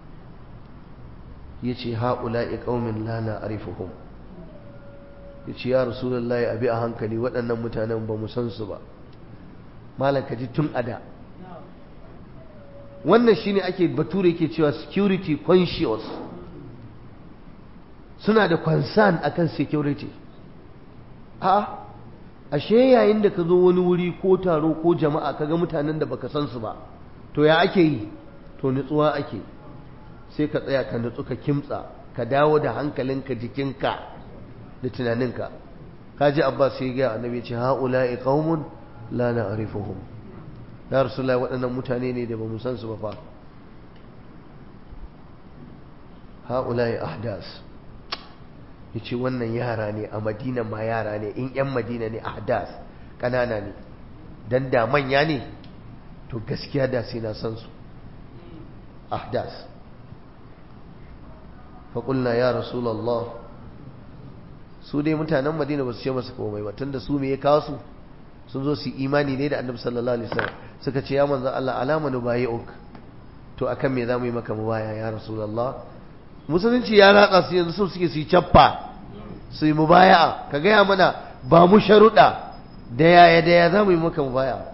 yace haula'i qaumin la na'rifuhum yace ya rasulullahi abi a hankali waɗannan mutanen ba mu san su ba malam ka ji tun ada wannan shine ake bature yake cewa security conscious suna da concern akan security a ashe yayin da ka zo wani wuri ko taro ko jama'a kaga mutanen da baka san su ba to ya ake yi to nutsuwa ake sai ka tsaya ka nutsu ka kimtsa ka dawo da hankalinka jikinka da tunaninka kaji abbas sai ga annabi ce haula'i qaumun la na'rifuhum ya rasulullahi waɗannan mutane ne da bamu san su ba fa haula'i ahdas yace wannan yara ne a madina ma yara ne in yan madina ne ahdas kanana ne dan da manya ne to gaskiya da sai na san su ahdas faƙulna ya rasulallah su dai mutanen madina ba su ce masa komai ba tunda su me ya kawo su sun zo su imani ne da annabi sallallahu alaihi wasallam suka ce ya manzo Allah alama nu bayi'uk to akan me zamu yi maka mubaya ya rasulullah musulunci ya ratsa su yanzu su suke su yi cappa su yi mubaya'a ka gaya mana ba mu sharuɗa da yaya da ya zamu yi maka mubaya'a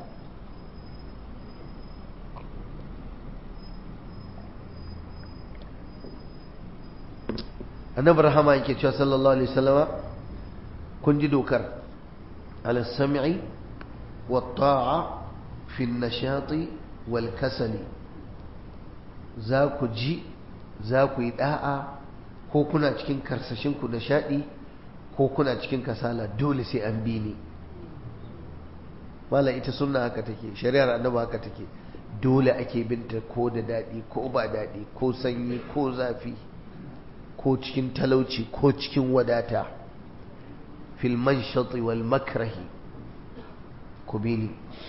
annabi rahama yake cewa sallallahu alaihi wasallama kun ji dokar ala sam'i wa ta'a fi nashati wal kasali za ku ji za ku yi da'a ko kuna cikin karsashin ku nishadi ko kuna cikin kasala dole sai an bi ni wala ita sunna haka take shari'ar annabi haka take dole ake binta ko da dadi ko ba dadi ko sanyi ko zafi ko cikin talauci ko cikin wadata fil manshati wal makrahi ku bini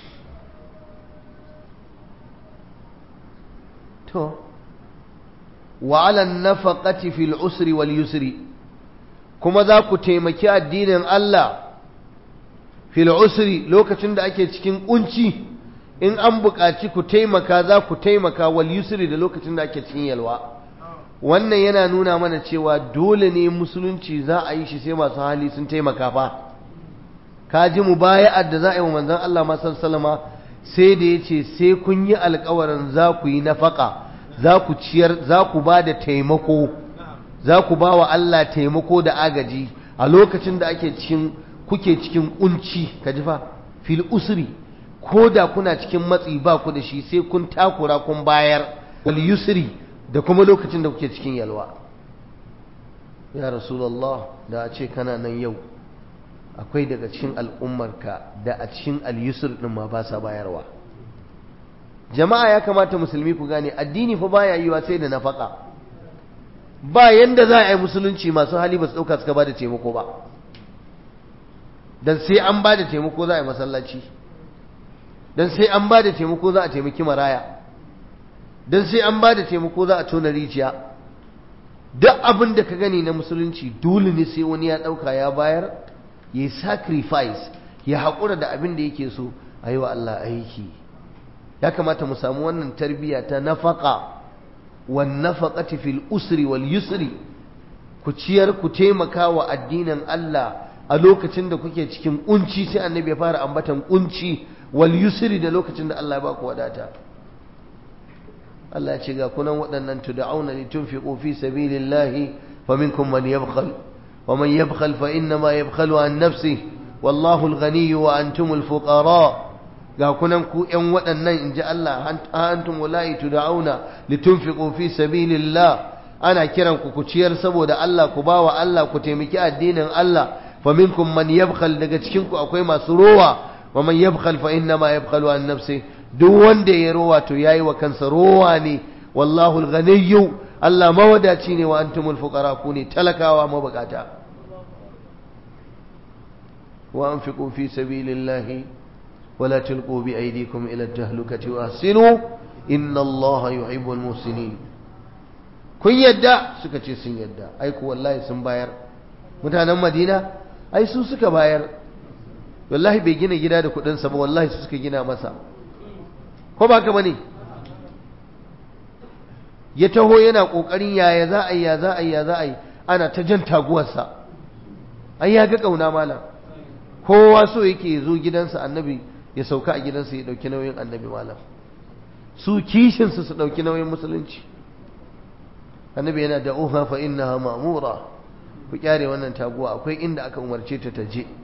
to wa ala nafaqati fil usri wal yusri kuma za ku taimaki addinin Allah fil usri lokacin da ake cikin kunci in an buƙaci ku taimaka za ku taimaka wal yusri da lokacin da ake cikin yalwa wannan yana nuna mana cewa dole ne musulunci za a yi shi sai masu hali sun taimaka fa ka ji mu baya'ar da za a yi wa manzon Allah masan salama sai da ya ce sai kun yi alkawarin za ku yi nafaka za ku ciyar za ku ba da taimako za ku ba wa Allah taimako da agaji a lokacin da ake cikin kuke cikin kunci ka ji fa fil usri ko da kuna cikin matsi ba ku da shi sai kun takura kun bayar wal yusri da kuma lokacin da kuke cikin yalwa ya rasulullah da a ce kana nan yau akwai daga cikin al'ummarka da a cikin al-yusr din ma ba sa bayarwa jama'a ya kamata musulmi ku gane addini fa baya yiwa sai da nafaka ba yanda za a yi musulunci masu hali ba su dauka suka ba da taimako ba dan sai an ba da taimako za a yi masallaci dan sai an ba da taimako za a taimaki maraya don sai an ba da taimako za a tona rijiya duk abin da ka gani na musulunci dole ne sai wani ya ɗauka ya bayar ya yi sacrifice ya haƙura da abin da yake so a yi wa Allah aiki ya kamata mu samu wannan tarbiyya ta nafaka wan nafaqati fil usri wal yusri ku ciyar ku taimaka wa addinin Allah a lokacin da kuke cikin kunci sai annabi ya fara ambatan kunci wal yusri da lokacin da Allah ya ba ku wadata Allah ce ga kunan waɗannan tud'auna litunfiqu fi sabilillahi faminkum man yabkhal wa man yabkhal fa inna ma yabkhalu an nafsihi wallahu al-ghani wa antumul fuqara ga kunan ku ƴan waɗannan inji Allah antum wallahi tud'auna litunfiqu fi sabilillah ana kiran ku ku ciyar saboda Allah ku bawa Allah ku taimaki addinin Allah faminkum man yabkhal daga cikin ku akwai masu rowa wa man yabkhal fa inna ma yabkhalu an nafsihi duk wanda ya rowa to yayi wa kansa rowa ne wallahu al-ghaniyyu Allah mawadaci ne wa antumul fuqara ku ne talakawa mabukata wa anfiqu fi sabilillahi wa la tulqu bi aydikum ila at-tahlukati wa ahsinu inna Allaha yuhibbul muhsinin kun yadda suka ce sun yadda ai ku wallahi sun bayar mutanen Madina ai su suka bayar wallahi bai gina gida da kudin sa ba wallahi su suka gina masa ko ba ka bane ya taho yana kokarin yaya za a yi ya za a yi ya za a yi ana ta jan taguwarsa ai ya ga kauna malam kowa so yake zo gidansa annabi ya sauka a gidansa ya dauki nauyin annabi malam su kishin su su dauki nauyin musulunci annabi yana da uha fa innaha ma'mura ku kyare wannan taguwa akwai inda aka umarce ta ta je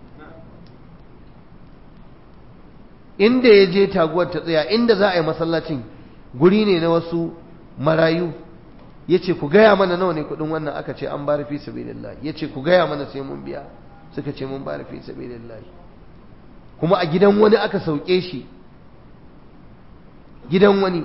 inda ya je taguwar ta tsaya inda za a yi masallacin guri ne na wasu marayu ya ce ku gaya mana nawa ne kudin wannan aka ce an bari fi sabilillah ya ce ku gaya mana sai mun biya suka ce mun bari fi sabilillah kuma a gidan wani aka sauke shi gidan wani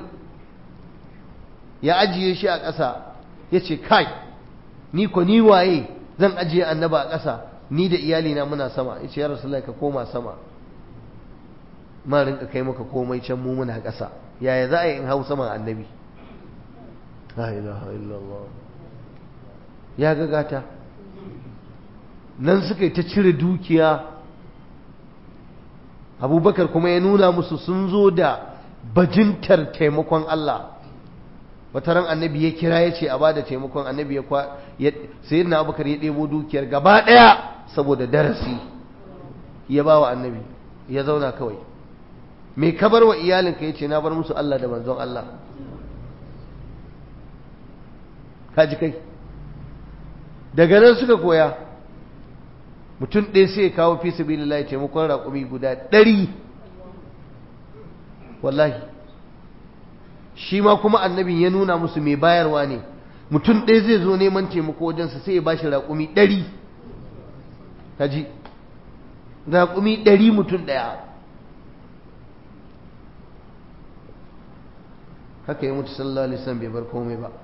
ya ajiye shi a ƙasa ya ce kai ni ko ni waye zan ajiye annaba a ƙasa ni da iyalina muna sama ya ce ya rasu ka koma sama ma rinka kai maka komai can mu muna ƙasa yaya za a yi in hau saman annabi la ilaha illallah ya gagata nan suka yi ta cire dukiya abubakar kuma ya nuna musu sun zo da bajintar taimakon Allah wata ran annabi ya kira ya ce a bada taimakon annabi ya kwa sai na abubakar ya ɗebo dukiyar gaba ɗaya saboda darasi ya ba wa annabi ya zauna kawai mai kabar wa iyalinka ya ce na bar musu Allah da manzon Allah kaji kai daga nan suka koya mutum ɗaya sai ya kawo fi sabilillahi taimakon raƙumi guda ɗari wallahi shi ma kuma annabin ya nuna musu mai bayarwa ne mutum ɗaya zai zo neman taimako wajensa sai ya ba shi raƙumi ɗari kaji raƙumi ɗari mutum ɗaya haka ya mutu sallallahu alaihi wasallam bai bar komai ba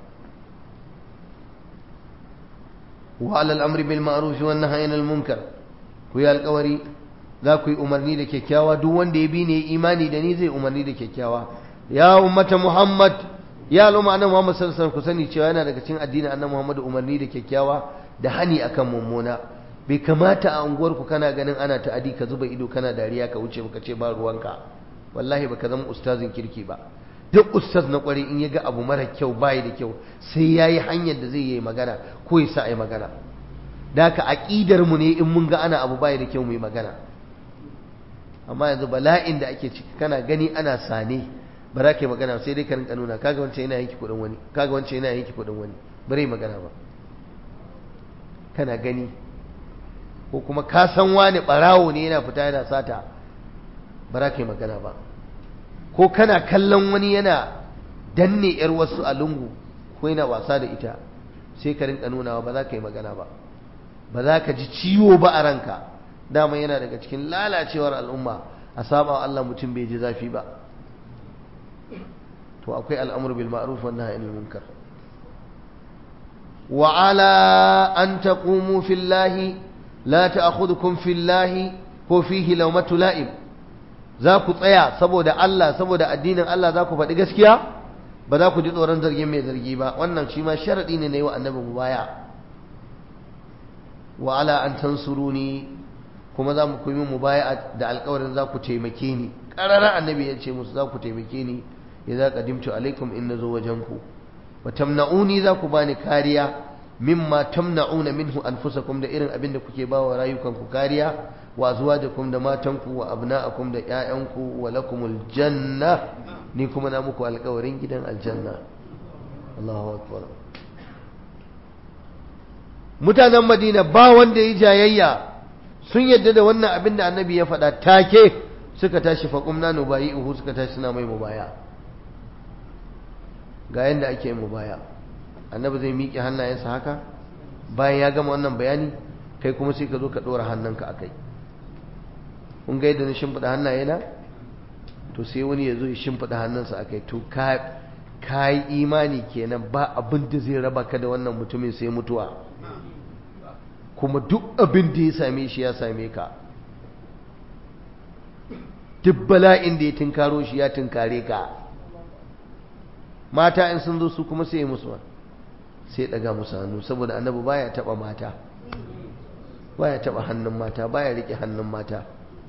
wa alal amri bil ma'ruf wa nahyi anil munkar ku yi alƙawari za ku yi umarni da kyakkyawa duk wanda ya bi ne imani da ni zai umarni da kyakkyawa ya ummata muhammad ya al'umma annabi muhammad sallallahu alaihi wasallam ku sani cewa yana daga cikin addinin annabi muhammad umarni da kyakkyawa da hani akan mummuna bai kamata a unguwar ku kana ganin ana ta'adi ka zuba ido kana dariya ka wuce baka ce ba ruwanka wallahi baka zama ustazin kirki ba duk ustaz na kwari in ya ga abu mara kyau bayi da kyau sai ya yi hanyar da zai yi magana ko ya sa a yi magana da haka aƙidar mu ne in mun ga ana abu bayi da kyau mu yi magana amma yanzu bala'in da ake ciki kana gani ana sane ba za ka yi magana sai dai ka rinka nuna kaga wancan yana yanki kuɗin wani kaga wancan yana yanki kuɗin wani bare magana ba kana gani ko kuma ka san wani ɓarawo ne yana fita yana sata ba za ka yi magana ba ko kana kallon wani yana danne yar wasu a lungu ko yana wasa da ita sai ka rinka nunawa ba za ka yi magana ba ba za ka ji ciwo ba a ranka dama yana daga cikin lalacewar al'umma a saba wa Allah mutum bai ji zafi ba to akwai al'amur bil ma'ruf wa nahy anil munkar wa ala an taqumu fillahi la ta'khudhukum fillahi ko fihi lawmatu la'im za ku tsaya saboda Allah saboda addinin Allah za ku faɗi gaskiya ba za ku ji tsoron zargin mai zargi ba wannan shi ma sharaɗi ne na yi wa annabi mu baya wa ala an tansuruni kuma za mu kuma mu baya da alƙawarin za ku taimake ni ƙararra annabi ya ce musu za ku taimake ni ya za ka dimtu alaikum in na zo wajen ku wa tamna'uni za ku bani kariya mimma tamna'una minhu anfusakum da irin abin da kuke ba wa rayukanku kariya wa azwajakum da matanku wa abna'akum da ƴaƴanku wa lakumul janna ni kuma na muku alƙawarin gidan aljanna Allahu akbar mutanen Madina ba wanda yi jayayya sun yadda da wannan abin da annabi ya faɗa take suka tashi faqumna nubayi'uhu suka tashi suna mai mubaya ga yanda ake mubaya annabi zai miƙe hannayensa haka bayan ya gama wannan bayani kai kuma sai ka zo ka ɗora hannunka a kai kun ga yadda na shimfiɗa hannaye na to sai wani ya zo ya shimfiɗa hannunsa a kai to ka yi imani kenan ba abin da zai raba ka da wannan mutumin sai mutuwa kuma duk abin da ya same shi ya same ka duk bala'in da ya tunkaro shi ya tunkare ka mata in sun zo su kuma sai musu sai daga musu hannu saboda annabi baya taba mata baya taba hannun mata baya rike hannun mata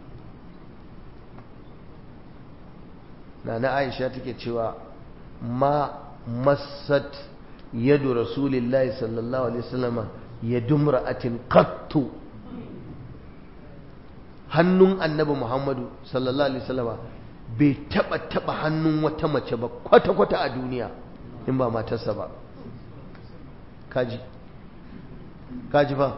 nana aisha take cewa ma massat yadu rasulillahi sallallahu alaihi wasallam yadu mar'atin qattu hannun annabi muhammadu sallallahu alaihi wasallam bai taba taba hannun wata mace ba kwata kwata a duniya in ba matarsa ba kaji kaji fa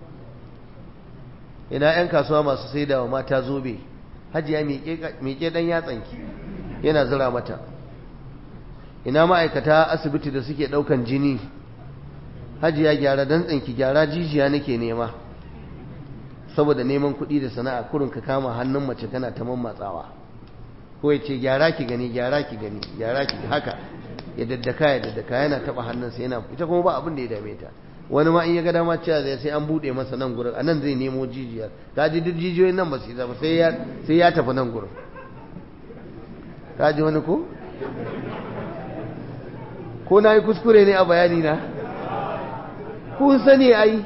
ina 'yan kasuwa masu sai da mata zobe hajiya miƙe ɗan yatsanki yana zira mata ina ma'aikata asibiti da suke ɗaukan jini hajiya gyara dantsanki gyara jijiya nake nema saboda neman kuɗi da sana'a kurin ka kama hannun mace kana ta mammatsawa ko ya ce gyara ki gani gyara ki gani gyara ki haka ya daddaka ya daddaka yana taɓa hannunsa yana ita kuma ba abin da ya dame ta wani ma in ya ga dama cewa zai sai an buɗe masa nan gurin a nan zai nemo jijiyar ka ji duk jijiyoyin nan ba su zama sai ya tafi nan gurin ka ji wani ko ko na yi kuskure ne a bayani na kun sani ai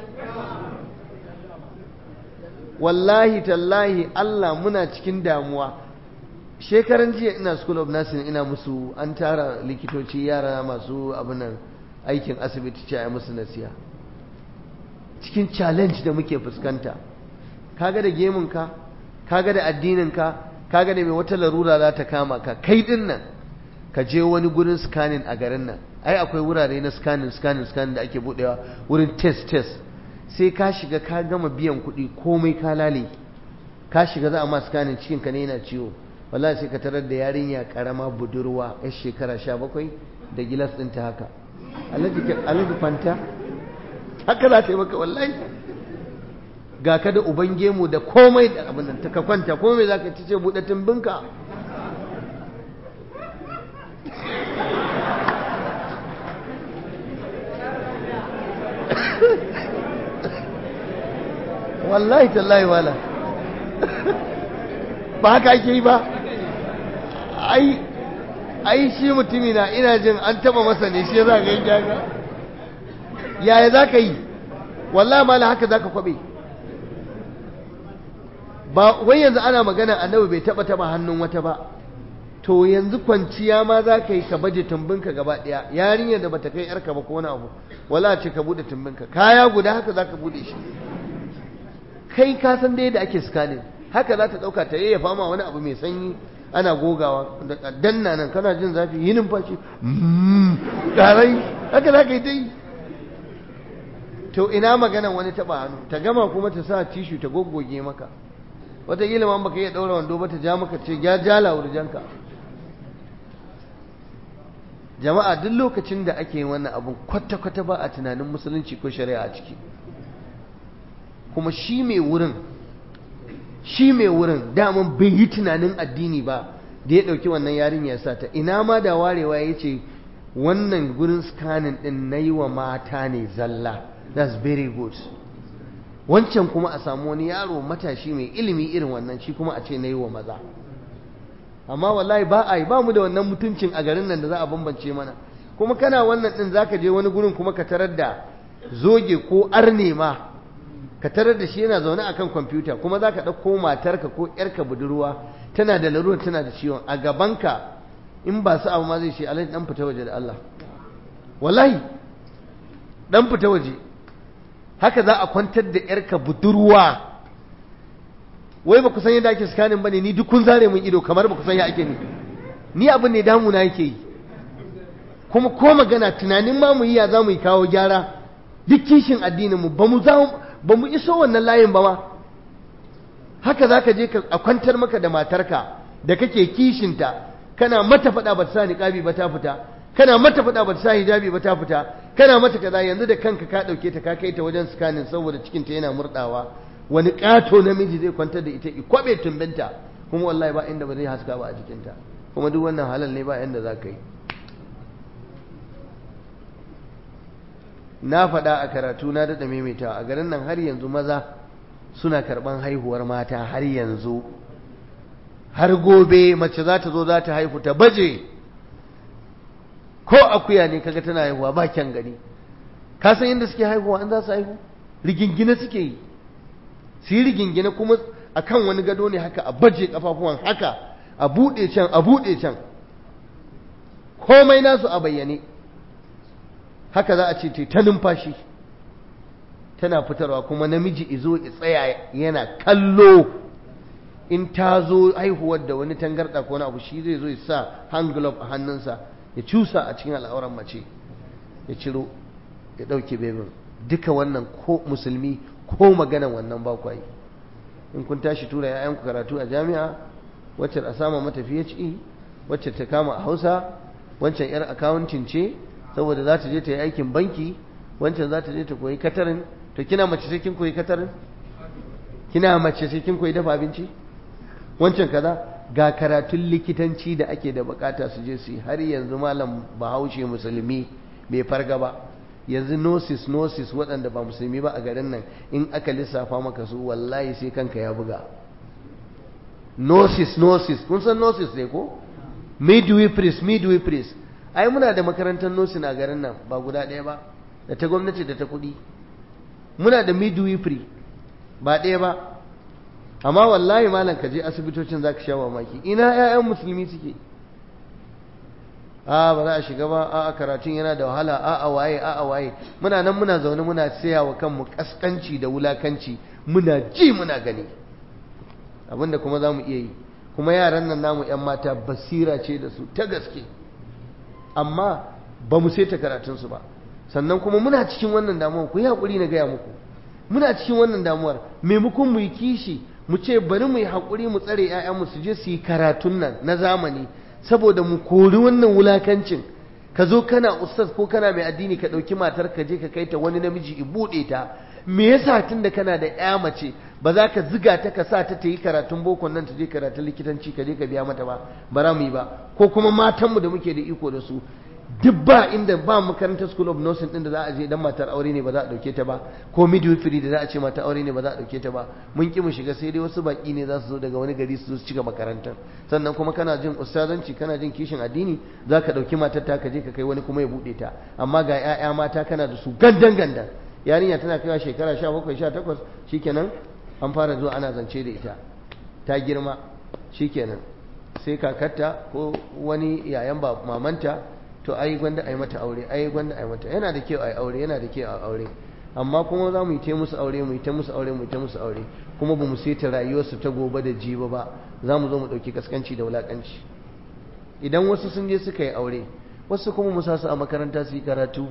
wallahi tallahi Allah muna cikin damuwa shekaran jiya ina school of nursing ina musu an tara likitoci yara masu abinan aikin asibiti ce a musu nasiya cikin challenge da muke fuskanta kaga da gemunka kaga da addininka kaga da mai wata larura za ta kama ka kai din nan ka je wani gurin scanning a garin nan ai akwai wurare na scanning scanning scanning da ake budewa wurin test test sai ka shiga ka gama biyan kuɗi komai ka lale ka shiga za a ma scanning cikin ka ne yana ciwo wallahi sai ka tarar da yarinya karama budurwa yar shekara sha bakwai da gilas ɗinta haka alhaji fanta haka za ta yi maka wallahi ga ka da uban gemu da komai da abin da ka kwanta komai za ka ci ce buɗe tumbinka wallahi tallahi wala ba haka ake yi ba ai ai shi mutumi na ina jin an taba masa ne shi za ka yi jaga yaya za ka yi wallahi mala haka za ka kwabe ba wai yanzu ana magana annabi bai taba taba hannun wata ba to yanzu kwanciya ma za ka yi ka baje tumbinka gaba ɗaya yarinyar da bata kai yarka ba ko wani abu wala ce ka bude tumbinka kaya guda haka za ka bude shi kai ka san dai da ake scanning haka za ta ɗauka ta yayyafa ma wani abu mai sanyi ana gogawa da danna nan kana jin zafi yi numfashi ƙarai haka za ka yi ta yi to ina magana wani taɓa hannu ta gama kuma ta sa tishu ta goggoge maka wataƙila ma baka iya ɗaura wando ba ta ja maka ce ya jala wurjanka jama'a duk lokacin da ake yin wannan abun kwata-kwata ba a tunanin musulunci ko shari'a a ciki kuma shi mai wurin shi mai wurin daman bai yi tunanin addini ba da ya ɗauki wannan yarin ya sa ta ina ma da warewa ya ce wannan gurin scanning ɗin na yi wa mata ne zalla that's very good wancan kuma a samu wani yaro matashi mai ilimi irin wannan shi kuma a ce na yi wa maza amma wallahi ba a yi ba mu da wannan mutuncin a garin nan da za a bambance mana kuma kana wannan ɗin za ka je wani gurin kuma ka tarar da zoge ko arne ma ka tarar da shi yana zaune akan kwamfuta kuma za ka ɗauko matarka ko ‘yarka budurwa tana da larurar tana da ciwon a gabanka in ba su abu ma zai ce alai ɗan fita waje da Allah wallahi ɗan fita waje haka za a kwantar da ‘yarka budurwa wai ba ku san yadda ake sikanin ba ne ni duk kun zare mun ido kamar ba ku san ya ake ni ni abin ne damuna yake yi kuma ko magana tunanin ma mu yi ya za mu yi kawo gyara duk kishin addinin mu ba mu ba mu iso wannan layin ba ma haka za ka je a kwantar maka da matarka da kake kishinta kana mata faɗa ba ta sa niƙabi ba ta fita kana mata faɗa ba ta sa hijabi ba ta fita kana mata kaza yanzu da kanka ka ɗauke ta ka kai ta wajen scanning saboda cikinta yana murɗawa wani ƙato namiji zai kwantar da ita i kwaɓe tumbinta kuma wallahi ba inda ba zai haska ba a jikinta kuma duk wannan halal ne ba inda za ka yi na faɗa a karatu na daɗa maimaita a garin nan har yanzu maza suna karɓan haihuwar mata har yanzu har gobe mace za ta zo za ta haihu ta baje ko akuya ne kaga tana haihuwa ba kyan gani ka san yadda suke haihuwa an za su haihu rigingine suke yi su yi rigingine kuma akan wani gado ne haka a baje kafafuwan haka a buɗe can a buɗe can komai nasu a bayyane haka za a ce ta numfashi tana fitarwa kuma namiji izo ya tsaya yana kallo in ta zo haihuwar da wani tangarɗa ko wani abu shi zai zo ya sa hand glove a hannunsa ya cusa a cikin al'auran mace ya ciro ya ɗauke bebin duka wannan ko musulmi ko maganan wannan ba yi in kun tashi tura ‘ya'yanku karatu a jami'a wacce a sama mata PHE wacce ta kama a hausa wancan 'yar akawuntin ce saboda za ta je ta yi aikin banki wancan za ta je ta koyi katarin to kina mace sai kin koyi katarin kina mace sai kin koyi dafa abinci wancan kaza ga karatun likitanci da ake da bukata su je su yi har yanzu malam bahaushe musulmi bai farga ba yanzu nosis nosis waɗanda ba musulmi ba a garin nan in aka lissafa maka su wallahi sai kanka ya buga nosis nosis kun san nosis ne ko midwiferys midwiferys ai muna da makarantar nosin a garin nan ba guda ɗaya ba da ta gwamnati da ta kuɗi muna da midwifery ba ɗaya ba amma wallahi malam ka je asibitocin za ka sha mamaki ina 'ya'yan musulmi suke a ba za a shiga ba a karatun yana da wahala a a waye a a waye muna nan muna zaune muna saya wa kanmu kaskanci da wulakanci muna ji muna gani abinda kuma za mu iya yi kuma yaran nan namu 'yan mata basira ce da su ta gaske amma ba mu sai ta karatunsu ba sannan kuma muna cikin wannan damuwar ku yi haƙuri na gaya muku muna cikin wannan damuwar maimakon mu yi kishi mu ce bari mu yi haƙuri mu tsare 'ya'yanmu su je su yi karatun nan na zamani saboda mu kori wannan wulakancin ka zo kana ustaz ko kana mai addini ka ɗauki matar ka je ka kai ta wani namiji i buɗe ta me yasa tun da kana da ƴa mace ba za ka ziga ta ka sa ta ta yi karatun boko nan ta je karatun likitanci ka je ka biya mata ba ba za mu yi ba ko kuma matanmu da muke da iko da su duk ba inda ba makarantar school of nursing din da za a je dan matar aure ne ba za a dauke ta ba ko midwifery da za a ce mata aure ne ba za a dauke ta ba mun ki mu shiga sai dai wasu baki ne za su zo daga wani gari su zo su cika makarantar sannan kuma kana jin ustazanci kana jin kishin addini za ka dauki matar ta ka je ka kai wani kuma ya bude ta amma ga 'ya'ya mata kana da su gandan gandan yarinya tana kaiwa shekara 17 18 shikenan an fara zuwa ana zance da ita ta girma shikenan sai kakarta ko wani yayan ba mamanta to ai gwanda ai mata aure ai gwanda ai mata yana da kyau ai aure yana da kyau ai aure amma kuma za mu yi ta musu aure mu yi ta musu aure mu yi ta musu aure kuma ba mu saita rayuwarsu ta gobe da jiba ba za mu zo mu ɗauki kaskanci da wulakanci idan wasu sun je suka yi aure wasu kuma mu sa su a makaranta su yi karatu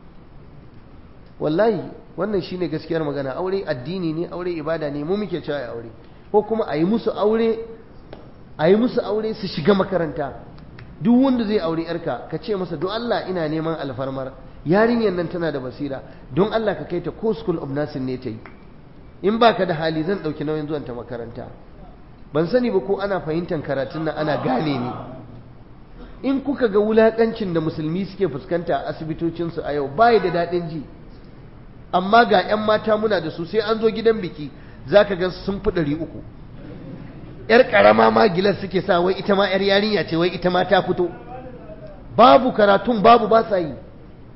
wallahi wannan shine gaskiyar magana aure addini ne aure ibada ne mu muke cewa aure ko kuma a yi musu aure a yi musu aure su shiga makaranta duk wanda zai aure yarka ka ce masa don Allah ina neman alfarmar yarinyar nan tana da basira don Allah ka kai ta ko school of nursing ne ta yi in baka da hali zan ɗauki nauyin zuwan ta makaranta ban sani ba ko ana fahimtar karatun nan ana gane ni in kuka ga wulakancin da musulmi suke fuskanta a asibitocinsu a yau bai da daɗin ji amma ga 'yan mata muna da su sai an zo gidan biki za ka ga sun fi ɗari uku ‘yar ƙarama ma gilas suke sa wai ita ma ‘yar yarinya ce wai ita ma ta fito babu karatun babu ba sa yi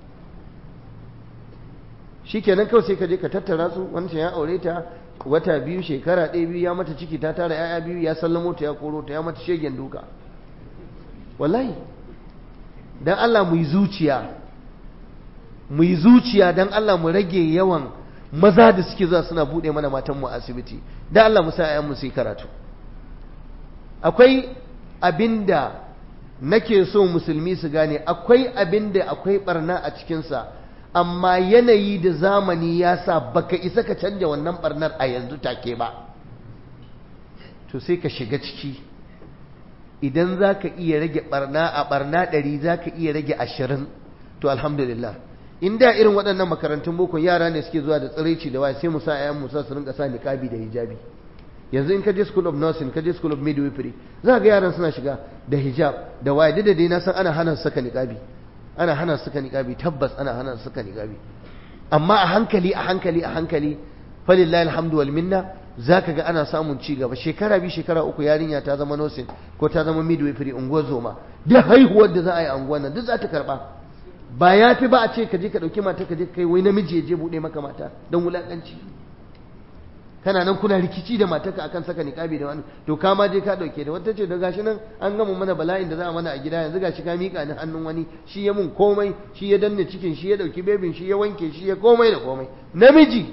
shi kenan kawai sai ka je ka tattara su wancan ya aure ta wata biyu shekara ɗaya biyu ya mata ciki ta tara ‘ya'ya biyu ya sallamo ta ya koro ta ya mata shegen duka wallahi don Allah mu yi zuciya mu yi zuciya don Allah mu rage yawan maza da suke zuwa suna buɗe mana matanmu a asibiti don Allah mu sa ‘ya'yanmu su yi karatu akwai abinda nake so musulmi su gane akwai abinda akwai barna a cikinsa amma yanayi da zamani ya sa baka isa ka canja wannan barnar a yanzu take ba to sai ka shiga ciki idan za ka iya rage barna a barna ɗari za ka iya rage ashirin to alhamdulillah in da irin waɗannan makarantun boko yara ne suke zuwa da tsiraici da waya sai mu sa 'ya'yan musa su rinka sa niqabi da hijabi yanzu in ka je school of nursing ka je school of midwifery za ga yaran suna shiga da hijab da waya da dai na san ana hana su saka niqabi ana hana su saka niqabi tabbas ana hana su saka niqabi amma a hankali a hankali a hankali falillahi alhamdu wal minna zaka ga ana samun ci gaba shekara bi shekara uku yarinya ta zama nursing ko ta zama midwifery unguwar zoma duk haihuwar da za a yi a unguwar nan duk za ta karba ba ya fi ba a ce ka je ka ɗauki mata ka je kai wai namiji ya je buɗe maka mata don wulaƙanci kana nan kuna rikici da matarka akan saka niqabi da wani to ka ma je ka dauke da wata ce da gashi nan an gama mana bala'in da za a mana a gida yanzu gashi ka mika ni hannun wani shi ya mun komai shi ya danne cikin shi ya dauki bebin shi ya wanke shi ya komai da komai namiji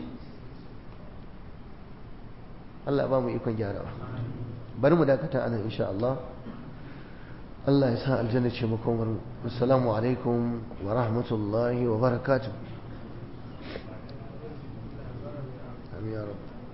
Allah ba mu ikon gyarawa bari mu dakata anan insha Allah Allah ya sa aljanna ce makomar assalamu alaikum wa rahmatullahi wa barakatuh amin ya rabu